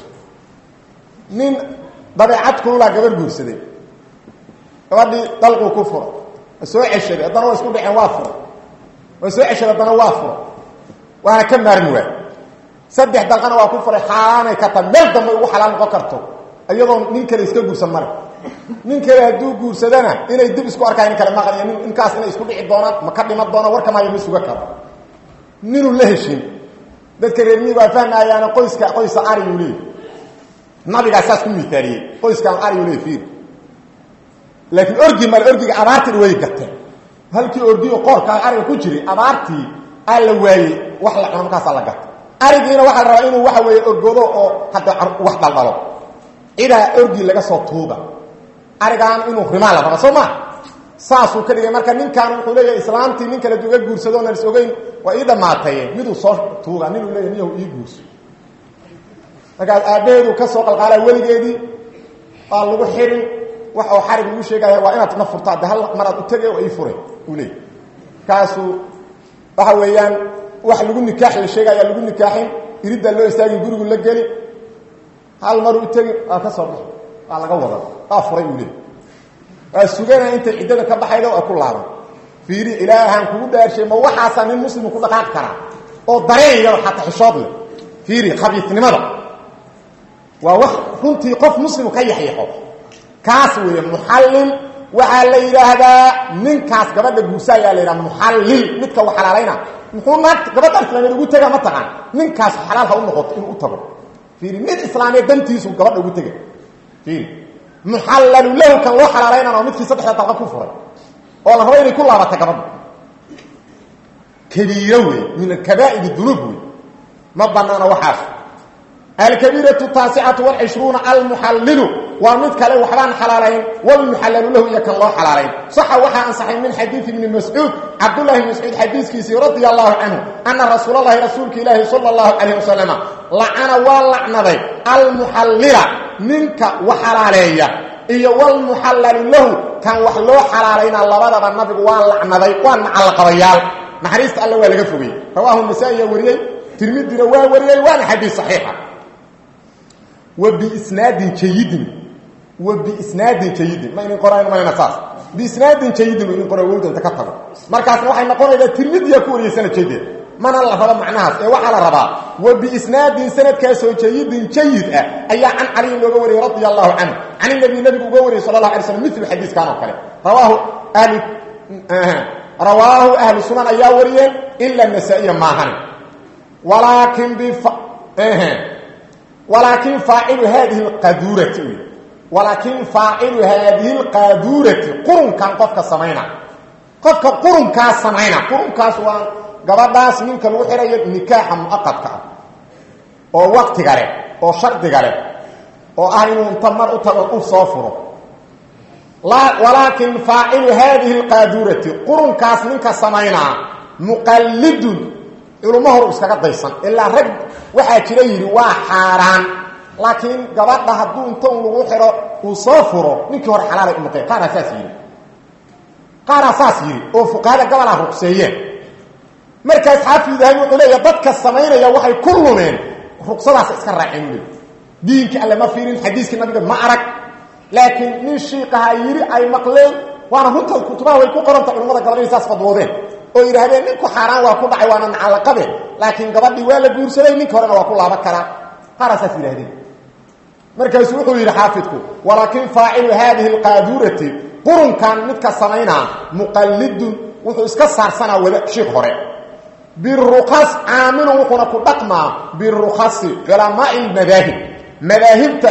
nin dabeecad kululaa gabar guursaday gabadhii dalquu ku fura waa soo ceshaday haddana waa isku dhaceen waa fura waa soo ceshaday haddana waa fura waana ka maarmi waay saddex dalqana waa ku furay xaaraanay ka tahay meel dambe ugu xalaal noqon karto iyadoo nin kale iska guursan mare nin kale hadduu guursadana inay dib isku arkaa in kale maqlaya nin ninkaas inay isku dhici doonaan ma ka dhima doona warka maayo ma suga karo ninuu la heshin dadka reer miyiga waa fahmayaana qoyska qoysa ariyuu leey nabigaa saas ku miaaliyey qoyskaan ariyuu leey fiir laakiin orgi male orgiga abaartii way gateen halkii orgiyo qoorkaa ariga ku jiray abaartii aa la waayey wax la cuno markaasaa la gatay arigiina waxaa la rabaa inuu waxa weeye orgodo oo hadda wax dhaldhalo cidaa orgi laga soo tuuga arigaan inuu rimaa la raba soo maa saasuu ka dhigay marka ninkan wuxuu leeyahay islaamtii nin kale duga guursado onan is ogeyn waa ii dhammaataye miduu soo tuuga ninuu leeyahy niyahu ii guurso markaas aabbaheedu ka soo qalqaalaa weligeedii waa lagu xirin wax oo xarig lagu sheegaya waa inaad na furtaa de hal maraad u tege oo ii fure uu leeyay markaasuu waxa weeyaan wax lagu nikaax la sheegaya lagu nikaaxin iriddaa loo istaagin gurigu la geli hal maru u tegi waa ka soo baxi waa laga wada waa furay uu leey waa sugana intay ciddada ka baxayda waa ku laaban fiiri ilaahaan kugu dhaarshay ma waxaasaa nin muslimu ku dhaqaaqi karaa oo dareen yaro xataa xishood leh fiiri khabiisnimada waa wax runtii qof muslimu ka yaxyaxo kaas weeye muxallil waxaa la yidhaahdaa ninkaas gabadha guursaayaa la yidhaha muxallil midka u xalaalayna muxuu naag gabadha islaameed ugu tegaa ma taqaan ninkaas xalaal ha u noqoto inuu u tago fiiri nin islaameed dantiisu gabadha ugu tega fiiri muxallalu lahu kan loo xalaalaynana oo midkii saddexda dalqa ku furay oo la rabo inay ku laabata gabadha kabiiro wey min kabaa'ir dunuub wey ma banaana waxaas alkabiiratu taasicatu walcishruuna almuxallilu waa mid kale waxbaan xalaalayn walmuxallalu lahu iyo kan loo xalaalayn saxa waxaa ansaxay min xadiidi ibni mascuud cabdullahi bn mascuud xadiiskiisii radia allahu canhu ana rasuulalahi rasuulka ilaahi sala allahu calayh wasalama lacana waa lacnaday almuxallila ninka wax xalaaleeya iyo walmuxallalu lahu kan wax loo xalaalayna labadaba nabigu waa lacnaday waa nacalqabayaal naxariista alle waa laga fogey rawaahu nasaa-iya wariyey tirmidina waa wariyey waana xadiis saxiixa wa biisnaadin jayidin wa biisnaadin jayidin ma inin qorayn mayna saas biisnaadin jayidin inin qora wowda inta ka tago markaasna waxay noqonaysaa tirmidiya ku wariyey sanad jayid mana la rabo macnahaas ee waxaa la rabaa wa biisnaadin sanadkaasoo jayidin jayid ah ayaa can caliyin looga wariyey radia allahu canhu can inabi nabigu uga wariyey sala allah alay slam milu xadiiskan oo kale rawaahu ahli rawaahu ahlu sunan ayaa wariyeen ila nasaa-iya maahan walaakin bif walaakin faacilu haadihi lqaduurati wy walaakin faacilu haadihi lqaaduurati qurunkan qofka samayna qofka qurunkaas samayna qurunkaas waa gabadhaas ninka lagu xirayo nikaaxa muaqadka ah oo waktiga leh oo shardiga leh oo ah inuu inta mar u tago u soo furo walaakin faacilu haadihi lqaaduurati qurunkaas ninka samaynaa muqallidun culummo hor iskaga daysan ilaa rag waxaa jira yidhi waa xaaraan laakiin gabadha hadduu inta un lagu xiro uu soo furo ninkii hore xalaalay u noqeen qaaraa saas yidhi qaaraa saas yidhi oo fuqahada gabalaa ruqseeyeen markaas xaafid dahabi wuxuu leeya dadka samaynaya waxay ku lumeen ruqsadaas iska raaceen u leey diinkii alle ma fiirin xadiiskii nabiga ma arag laakiin nin shiikaha yidhi ay maqleen waana runta kutubaha way ku qoranta culamada gabadh inay saas fadwoodeen oo yidhaahdeen ninku xaaraan waa ku dhacay waana nacalaqabeen laakiin gabadhii waa la guursaday ninka horena waa ku laaban karaa qaaraa saas yidhahdeen markaasuu wuxuu yidhi xaafidku walaakin faacilu haadihi alqaaduurati qurunkan midka samaynaa muqallidun wuxuu iska saarsanaa wada shiik hore birukas caamilun wuxuuna ku dhaqmaa birukasi culamaai lmadaahib madaahibta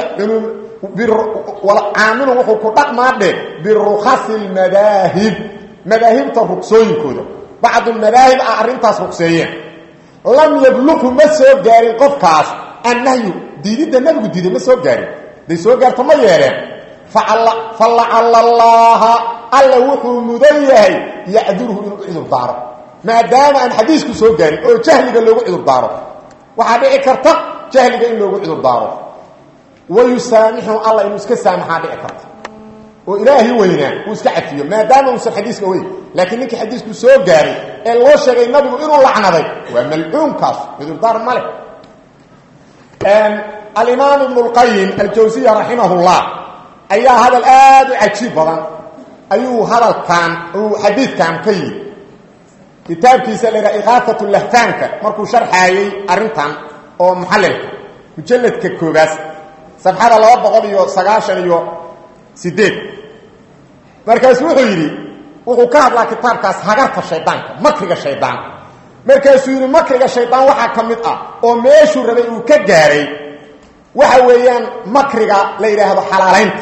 caamilun wuxuu ku dhaqmaa dhe birukasi lmadaahib madaahibta rugsooyinkooda bacdu madaahib ah arrintaas rugseeyeen lam yabluqhu ma soo gaarin qofkaas annahyu diididda nabigu diiday ma soo gaarin day soo gaarto ma yeeleen falacala allaha alla wuxuu mudan yahay yacdurhu inuu cudur daaro maadaama aan xadiisku soo gaarin oo jahliga loogu cudur daaro waxaa dhici karta jahliga in loogu cudur daaro wayusaamixu alla inuu iska saamaxaa dhici karta oo ilaahi weynaa uu iska cafiyo maadaama uusan xadiiska weyn laakiin ninkii xadiisku soo gaaray ee loo sheegay nabigu inuu lacnaday waa malcuunkaas cudurdaar ma leh alimaam ibnu lqayim aljawsiya raximahullah ayaa hadal aada u cajiib badan ayuu hadalkan uu xadiidkan ka yidhi kitaabkiisa la yidhaha ikaaat lahtaanka markuu sharxaayey arrintan oo muxallilka mujalladka koobaas safxada laba boqol iyo sagaashan iyo sideed markaasu wuxuu yidhi wuxuu ka hadlaa kitaabkaas hagarta shaydaanka makriga shaydaan markaasuu yidhi makriga shaydaan waxaa ka mid ah oo meeshuu rabay uu ka gaaray waxa weeyaan makriga la yidhaahdo xalaalaynta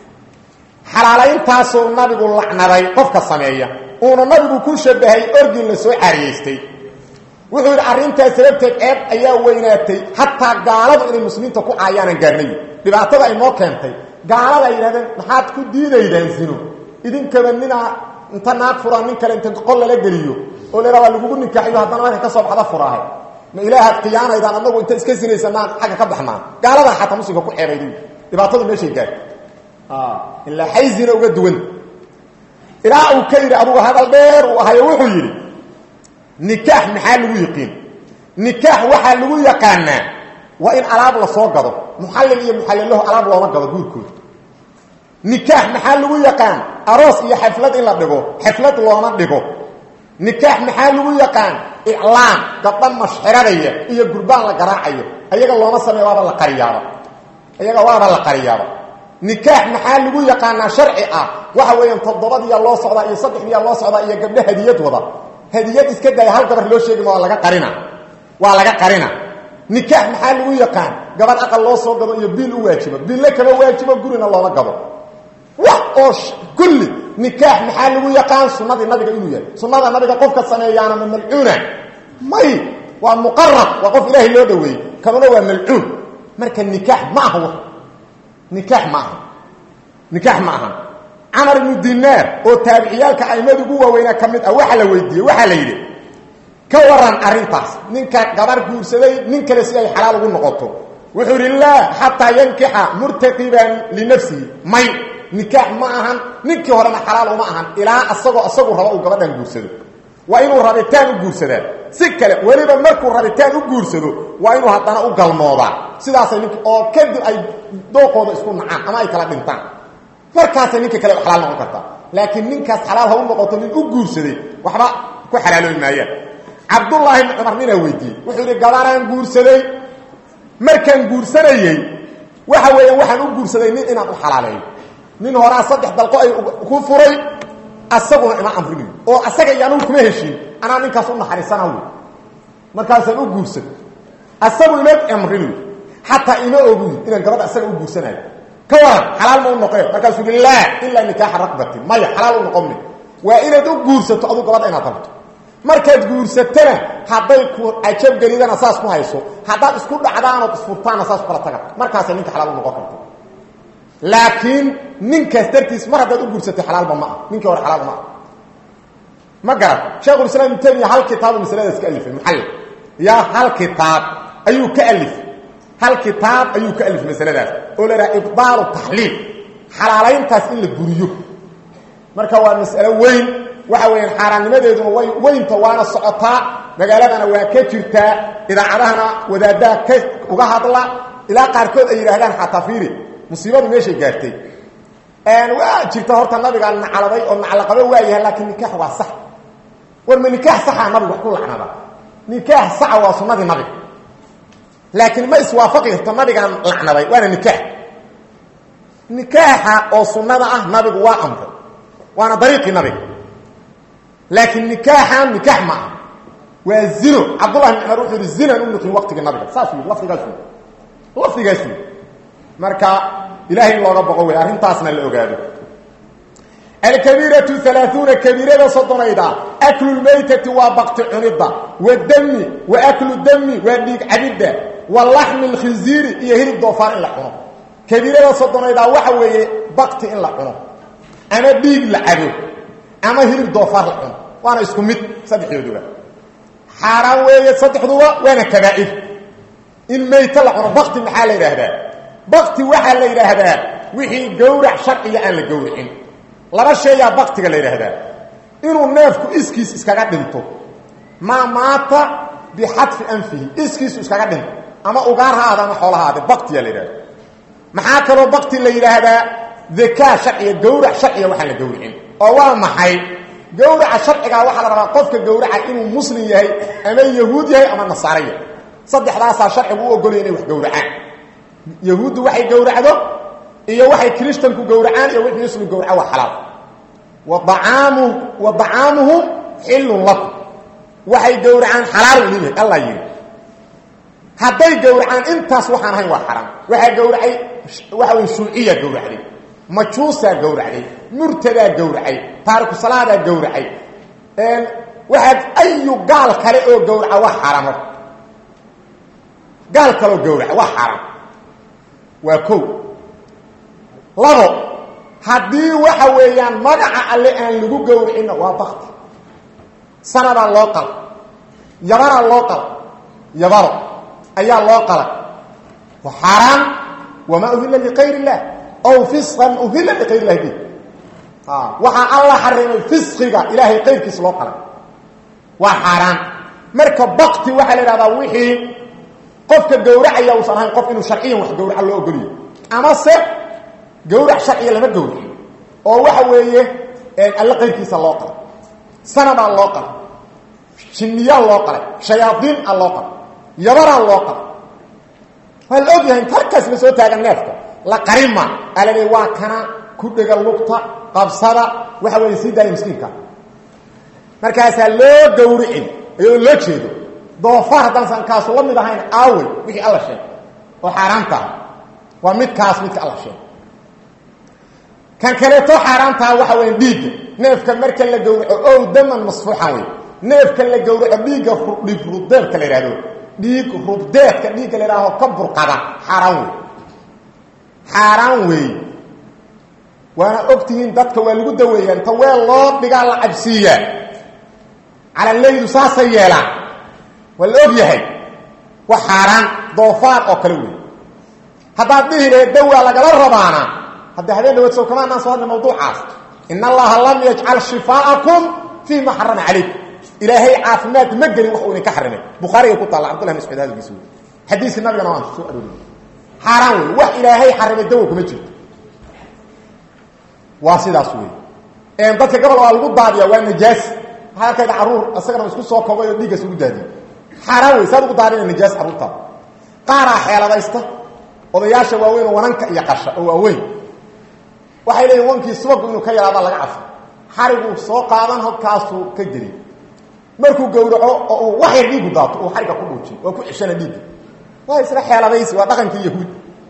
xalaalayntaasuu nabigu lacnaday qofka sameeya uuna nabigu ku shabahay orgin la soo caariyeystay wuxuu yidhi arrintaas sababteed ceeb ayaa weynaatay xataa gaaladu inay muslimiinta ku caayaanan gaarnayi dhibaatada ay noo keentay gaalada ay yidhahdeen maxaad ku diidaydaan zino idinkaba ninaa inta naag furaa nin kale inta qol lala geliyo oo la waa lagugu nikaaxiyo haddana marka ka soo baxda furaahay ma ilaahaad khiyaanaydaan anagu inta iska sinaysanaan xagga ka baxnaan gaaladaa xataa muslimka ku ceebayda dhibaatadu meeshay gaartay ilaa xayzina uga duwan ilaa uu ka yidhi adugu hadal dheer uu ahayo wuxuu yidhi nikaax maxaa lagu yiqiin nikaax waxaa lagu yaqaanaa waa in alaab la soo gado muxallil iyo muxallilaho alaab looma gado guurkooda nikaax maxaa lagu yaqaan aroos iyo xaflad in la dhigo xaflad looma dhigo nikaax maxaa lagu yaqaan iclaan gabdha mashxiradaya iyo gurbaan la garaacayo ayaga looma sameeyo waaba la qariyaaba ayaga waaba la qariyaaba nikaax maxaa lagu yaqaanaa sharci ah waxa weeyaan toddobadiyaa loo socdaa iyo saddexdiyaa loo socdaa iyo gabdho hadiyad wada hadiyad iska daya hal gabar loo sheegi ma waa laga qarina waa laga qarina nikaax maxaa lagu yaqaan gabadh aqal loo soo gado iyo biil u waajibo biille kama waajibo gurina looma gado wax oo kulli nikaax maxaa lagu yaqaan sunnadii nabiga inuu yahay sunnada nabiga qofka sameeyaana ma malcuuna may waa muqarab waa qof ilaahay loo dhaweeyey kamana waa malcuun marka nikaax ma aha nikaax ma aha nikaax ma aha camar ibnu dinaar oo taabiciyaalka aimada ugu waaweynaa ka mid ah waxaa la weydiiyey waxaa la yidhi ka waran arrintaas ninka gabar guursaday nin kale si ay xalaal ugu noqoto wuxuu yidhi laa xataa yankixa murtaqiban linafsihi may nikaax ma ahan ninkii horena xalaal uma ahan ilaa asagoo isagu raba uu gabadhan guursado waa inuu rabitaan u guursadaa si kale weliba markuu rabitaan u guursado waa inuu haddana u galmoodaa sidaasay nink oo kadib ay dooqooda isku nacaan ama ay kala dhintaan markaasay ninka kale xalaal noqon kartaa laakiin ninkaas xalaal ha u noqoto nin u guursaday waxba ku xalaaloobi maayaan cabdullaahi ibni cumar ninaa weydiiyey wuxuu yidhi gabaraan guursaday markaan guursanayey waxa weeye waxaan u guursaday nin inaan u xalaaleeyo nin horaa saddex dalqo ay ku furay asaguna ima amrinayo oo asaga iyo anugu kuma heshiin anaa ninkaas u naxariisana wy markaasaan u guursan asagu ima amrinayo xataa ima oguy inaan gabadha asaga u guursanayo ka waran xalaal ma u noqeen markaasuu i laa ilaa nikaaxa raqbatin maya xalaal u noqon mi waa inaad u guursato aduu gabadha inaad rabto markaad guursatana hadday ku cajabgelidana saas ku hayso haddaad isku dhacdaanood isfurtaanna saas kula taga markaasay ninka xalaal u noqon karta laakiin ninkaas dartiis mar haddaad u guursatay xalaalba ma ah ninkii hore xalaal ma ah ma garan sheekhulislaam ibnu taymiya hal kitaabu masaladaas ka alifay muxallil yaa hal kitaab ayuu ka alifay hal kitaab ayuu ka alifay masaladaas oo la idhaha ibdaalu taxliil xalaalayntaas in la buriyo marka waa mas'alo weyn waxa weeyaan xaaraannimadeeduna way weynta waana socotaa magaaladana waa ka jirtaa idaacadahana wadaadaha ka uga hadla ilaa qaarkood ay yidhaahdaan xataa fiiri musiibadu meeshay gaartay waa jirta horta nabigaa nacladay oo naclaqabo waa yahay laakiin nikaax waa sax war ma nikaax saxaa nabigu wax ku lacnada nikaax saxa waa sunnadii nabiga laakiin ma iswaafaqi karto nabigaan lacnaday waana nikaax nikaaxa oo sunnada ah nabigu waa amray waana dariiqii nabiga laakiin nikaaxan nikaax ma ah waa zino cabdullahi bin cumar wuxuu yihi zinan u nuqin waqtigii nabiga saas yii lafdigaas wy lafdigaas wy marka ilahay in looga boqo wey arrintaasna la ogaado alkabiiratu alaaثuuna kabiirada soddonayda aklu lmaytati waa bakti cunidda wadami wa aklu dami waa dhiig cabidda wa laxmi lkhinziiri iyo hilib doofaar in la cuno kabiirada soddonayda waxa weeye bakti in la cuno ama dhiig la cabo ama hilib doofaar la cuno waana isku mid saddexdooduba xaaraan weeye saddexduba waana kabaa'ir in mayto la cuno bakti maxaa la yidhaahdaa bakti waxaa la yidhaahdaa wixii gowrac sharciga aan la gowracin laba sheeyaa baktiga la yidhaahdaa inuu neefku iskiis iskaga dhinto maa maata bixadfi anfihi iskiisu iskaga dhinto ama ugaar ha aada ama xoolahaade baktiyaa la yidhahda maxaa kaloo bakti la yidhaahdaa dakaa sharciga gowrac sharciga waxaan la gowracin oo waa maxay gowraca sharcigaa waxaa la rabaa qofka gowraca inuu muslim yahay ama yahuud yahay ama nasaaro yahay saddexdaasaa sharcigu u ogolaya inay wax gowracaan yahuuddu waxay gowracdo iyo waxay kristanku gowracaan iyo wixii muslim gowraca waa xalaal waacaamu wa dacaamuhum xillun lakum waxay gowracaan xalaal u leeyahay allah yidhi hadday gowracaan intaas waxaan ahayn waa xaraam waxaa gowracay waxa wey shuuciyaa gowracday majuusaa gowracday murtadaa gowracay taariku salaadaa gowracay waxaad ayu gaal kale oo gowraca waa xaaraamo gaal kaleoo gowraca waa xaaraam waa kow labo haddii waxa weeyaan magaca alle aan lagu gowricinna waa bakti sanadaa loo qala yabaraa loo qala yabaro ayaa loo qala waa xaaraan wamaa uhilla liqayr illah ow fisqan uhilla liqayr illahi bi waxaa alla xarimay fisqiga ilaahay qayrkiis loo qalay waa xaaraan marka bakti waxaa la idhahdaa wixii qofka gowracaya uusan ahayn qof inuu sharciyan wax gowraca loo ogoliyo ama se gowrac sharciya lama gowraciyo oo waxa weeye alle qayrkiisa loo qalay sanadaa loo qalay jinniyaa loo qalay shayaadiin a loo qalay yabaraa loo qalay waa la ogyahay tarkaas la soo taagan neefka la qarima alale waa kana ku dhega lugta qabsada waxa weeye sii daaya miskiinka markaasaa loo gowricin iyadoo loo jeedo doofaar haddaasan kaasu la mid ahayn aawey wixii alla sheegay oo xaaraantaha waa midkaas midka alla sheegay kan kaleeto xaaraantaha waxa weya dhiigga neefka marka la gowraco ow daman masfuuxan wey neefka la gowraco dhiigga dhiig rubdeedka la yidhahdo dhiig rubdeedka dhiigga la yidhaaho ka burqada xaaraan wey xaaraan weey waana ogtihiin dadka waa lagu daweeyaa inta weel loo dhigaa la cabsiiyaa calaleydu saasay yeelaan waa la og yahay waa xaaraan doofaar oo kale wey haddaad dhihi lahayd dawaa lagala rabaana hadda habeen dhawaad sow kamaanaan soo hadlay mawduucaas in allaha lam yajcal shifaa'akum fii ma xarama calaykum ilaahay caafimaad ma gelin wax uu idinka xarimay bukhaarigay ku taalla cabdullah mascuud hadalkiisa wey xadiiskii nabigana waan soo arooriyey xaaraan wey wax ilaahay xarimay dawa kuma jirto waa sidaas wey dadka gobol waa lagu daadiya waa najaas waxaa arkayda caruur isagana isku soo kobay oo dhiiggaas ugu daadiye xaaraan wey saad ugu daadina najaas carruurtaada qaaraa xeeladaysta odayaasha waaweyn oo wananka iyo qasha oo waaweyn waxay leeyihin wankii subagu inuu ka yaraada laga cafo xariguu soo qaadan halkaasuu ka geliy markuu gowraco oo uu wax yar dhiigu daato uu xariga ku dhuujiy oo ku ceshana dhiigga waa isla xeeladaysi waa dhaqankii yahuud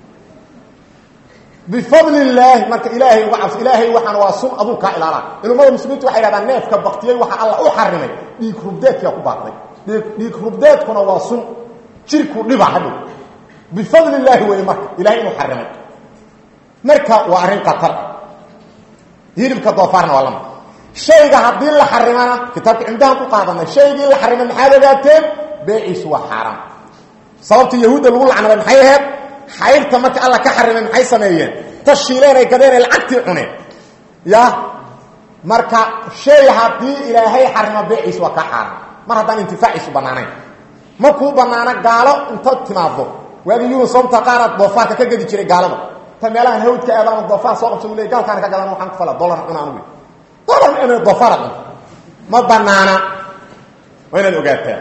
bifadli illaahi marka ilaahay uga cabso ilaahay waxaan waa sun aduu kaa ilaalaa culimmada muslimiintu waxay hahdaan neefka baktiyey waxa alla u xarimay dhiig rubdeedkaa ku baaqday dhiig rubdeedkuna waa sun jirku dhiba hadhow bifadli illaahi wey marka ilahay inuu xarimay marka waa arrin qatar hilibka doofaarna waa lama shayga haddii la xarimana kitaabka cimdahan ku qaadanay shaygii la xarimay maxaad ogaateen beeciisu waa xaaraan sababta yahuudda lagu lacnaday maxay ahayd xayrta marka alla ka xarimay maxay sameeyeen tashiileenay gadeenay lacagtii cuneen ya marka shay haddii ilaahay xarimo beeciisu waa ka xaaraan mar haddaan intifaaciisu bannaanayn ma kuu bannaano gaalo inta timaado waagii yunusomta qaaraad doofaarka ka gedi jiray gaalada ta meelahan hawdka aadaama doofaar soo qabsa le gaalkaana ka gadan waxaan ku fala dolar cuna anugu dolar ina doofaar cun ma banaana waa inaad ogaataa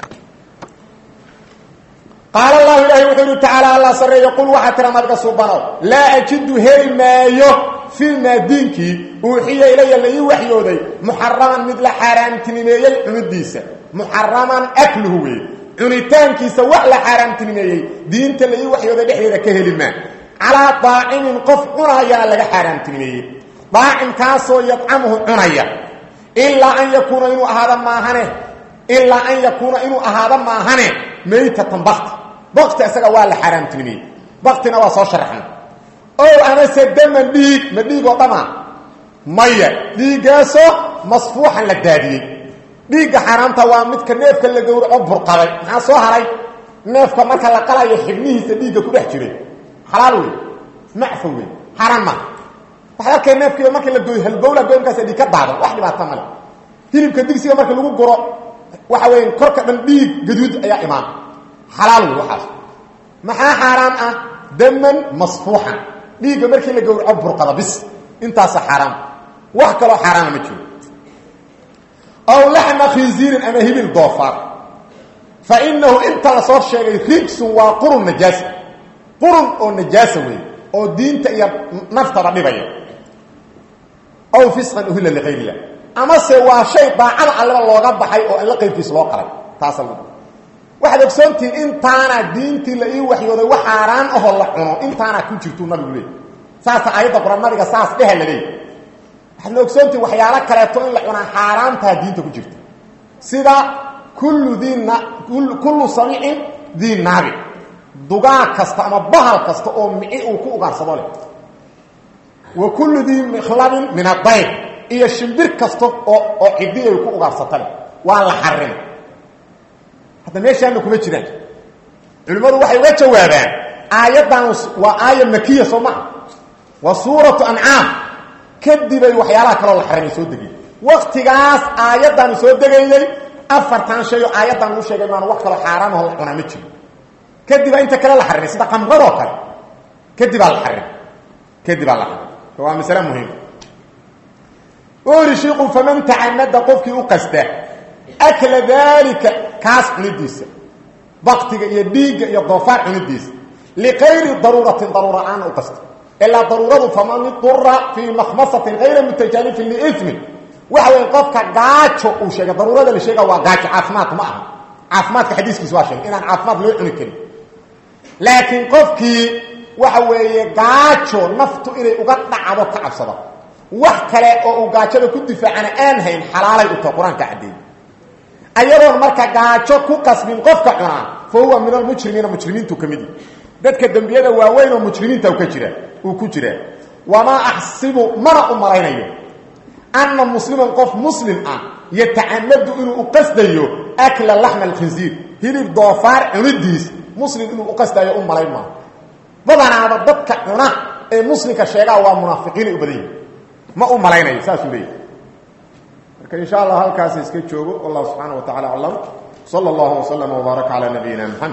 qaala allahu ilaahi wuxuu yihi tacaala allah sarreeyo qul waxaa tira nabiga suubanow laa ajidu heli maayo filmaa diinkii uuxiya ilaya la ii waxyooday muxaraman mid la xaaraamtinimeeyey cunidiisa muxaraman akluhu wey cunitaankiisa wax la xaaraamtinimeeyey diinta la ii waxyooday dhexdeeda ka heli maa calaa daacimin qof cunaayana laga xaaraamtinimeeyey daacimkaasoo yadcamuhu cunaya ilaa an yakuuna inuu ahaado maahane ilaa an yakuuna inuu ahaado maahane maytatan bakti bakti isaga waa la xaaraamtinimeeyey baktina waa soo sharaxna ow amase daman dhiig ma dhiig oo dhamaa maya dhiiggaasoo masfuuxan la daadiyey dhiigga xaaraamta waa midka neefka la gowraco burqaday maxaa soo haray neefka marka la qalayo xibnihiisa dhiigga ku dhex jiray xalaal wey macfa wey xaaraan maaha waxaad arkay neefkiiba marka la gooyo halbowla goynkaasa dhiig ka daadan wax dhibaata male hilibka digsiga marka lagu guro waxa weya korka dhan dhiig gaduud ayaa imaan xalaal wey waxaas maxaa xaaraan ah daman masfuuxan dhiigga markii la gowraco burqada bis intaasa xaaraan wax kaloo xaaraana ma jiro aw laxma khinziirin ama hibil doofaar fa inahu inta la soo sheegay rigsun waa qurun najaasa qurun oo najaasa wey oo diinta iyo naftaba dhibaya aw fisqan uhilla liqayr illah amase waa shay daacada alleba looga baxay oo alla qaybkiis loo qalay taasa lagu waxaad ogsoontihiin intaana diintii la ii waxyooday wax xaaraan ahoo la cuno intaana ku jirtuu nabigu leey saasa aayadda qur-aan nabiga saas dheha la leey waxaadna ogsoontihiin waxyaalo kaleeto in la cunaa xaaraantaa diinta ku jirta sida kullu din kullu samicin dii naabi dugaag kasta ama bahal kasta oo mici uu ku ugaarsado leh wa kullu dii mikhlabin min adayr iyo shimbir kasta oo oo ciddi ay ku ugaarsata leh waa la xarimay hadda meeshaana kuma jiraan culimmadu waxay uga jawaabaan aayaddan waa aaya makiya soo maha waa suuratu ancaam kadibay waxyaalaha kaloo la xarimay soo degay waktigaas aayaddaanu soo degayday afartan shay oo aayaddan uu sheegay maanu wax kaloo xaaraamaho la cunaa ma jiro kadibaa inta kale la xarimay sida qamradoo kale kadibaa la xarimay kadibaa la xarimay waa masale muhiim uri shiiku faman tacamada qofkii u qasta akla daalika kaas cunidiisa baktiga iyo dhiigga iyo doofaar cunidiisa liqayri daruuratin daruura aan u qasta ilaa daruuradu faman idura fii makhmasatin hayra mutajaanifin liimin waxa weya qofka gaajo uu sheegay daruurada la sheega waa gaajo caafimaad ma aha caafimaadka xadiiskiis waa sheegay inaan caafimaad loo cuni karin laakiin qofkii waxa weeye gaajo naftu inay uga dhacdo ka cabsado wax kale oo uu gaajada ku difaacana aan hayn xalaalay u tahay qur-aanka caddeey ayadoon marka gaajo ku qasbin qofka cunaa fa huwa min almujrimiina mujrimiintu ka mid dadka dembiyada waaweyn oo mujrimiinta ka jira uu ku jiraa wamaa axsibu mana u malaynayo anna musliman qof muslim ah yatacamadu inuu u qasdayo akla laxma alkhinsiir hilib doofaar cunidiis muslim inuu u qasdayo u malayn maayo badanaaba dadka cuna ee muslimka sheegaa waa munaafiqiinay u badan yihin ma u malaynayo saasuu leeyahy marka insha allah halkaas iska joogo wallahu subxaana wa tacala aclam sala allahu waslama wbaaraka calaa nabiyina mxamed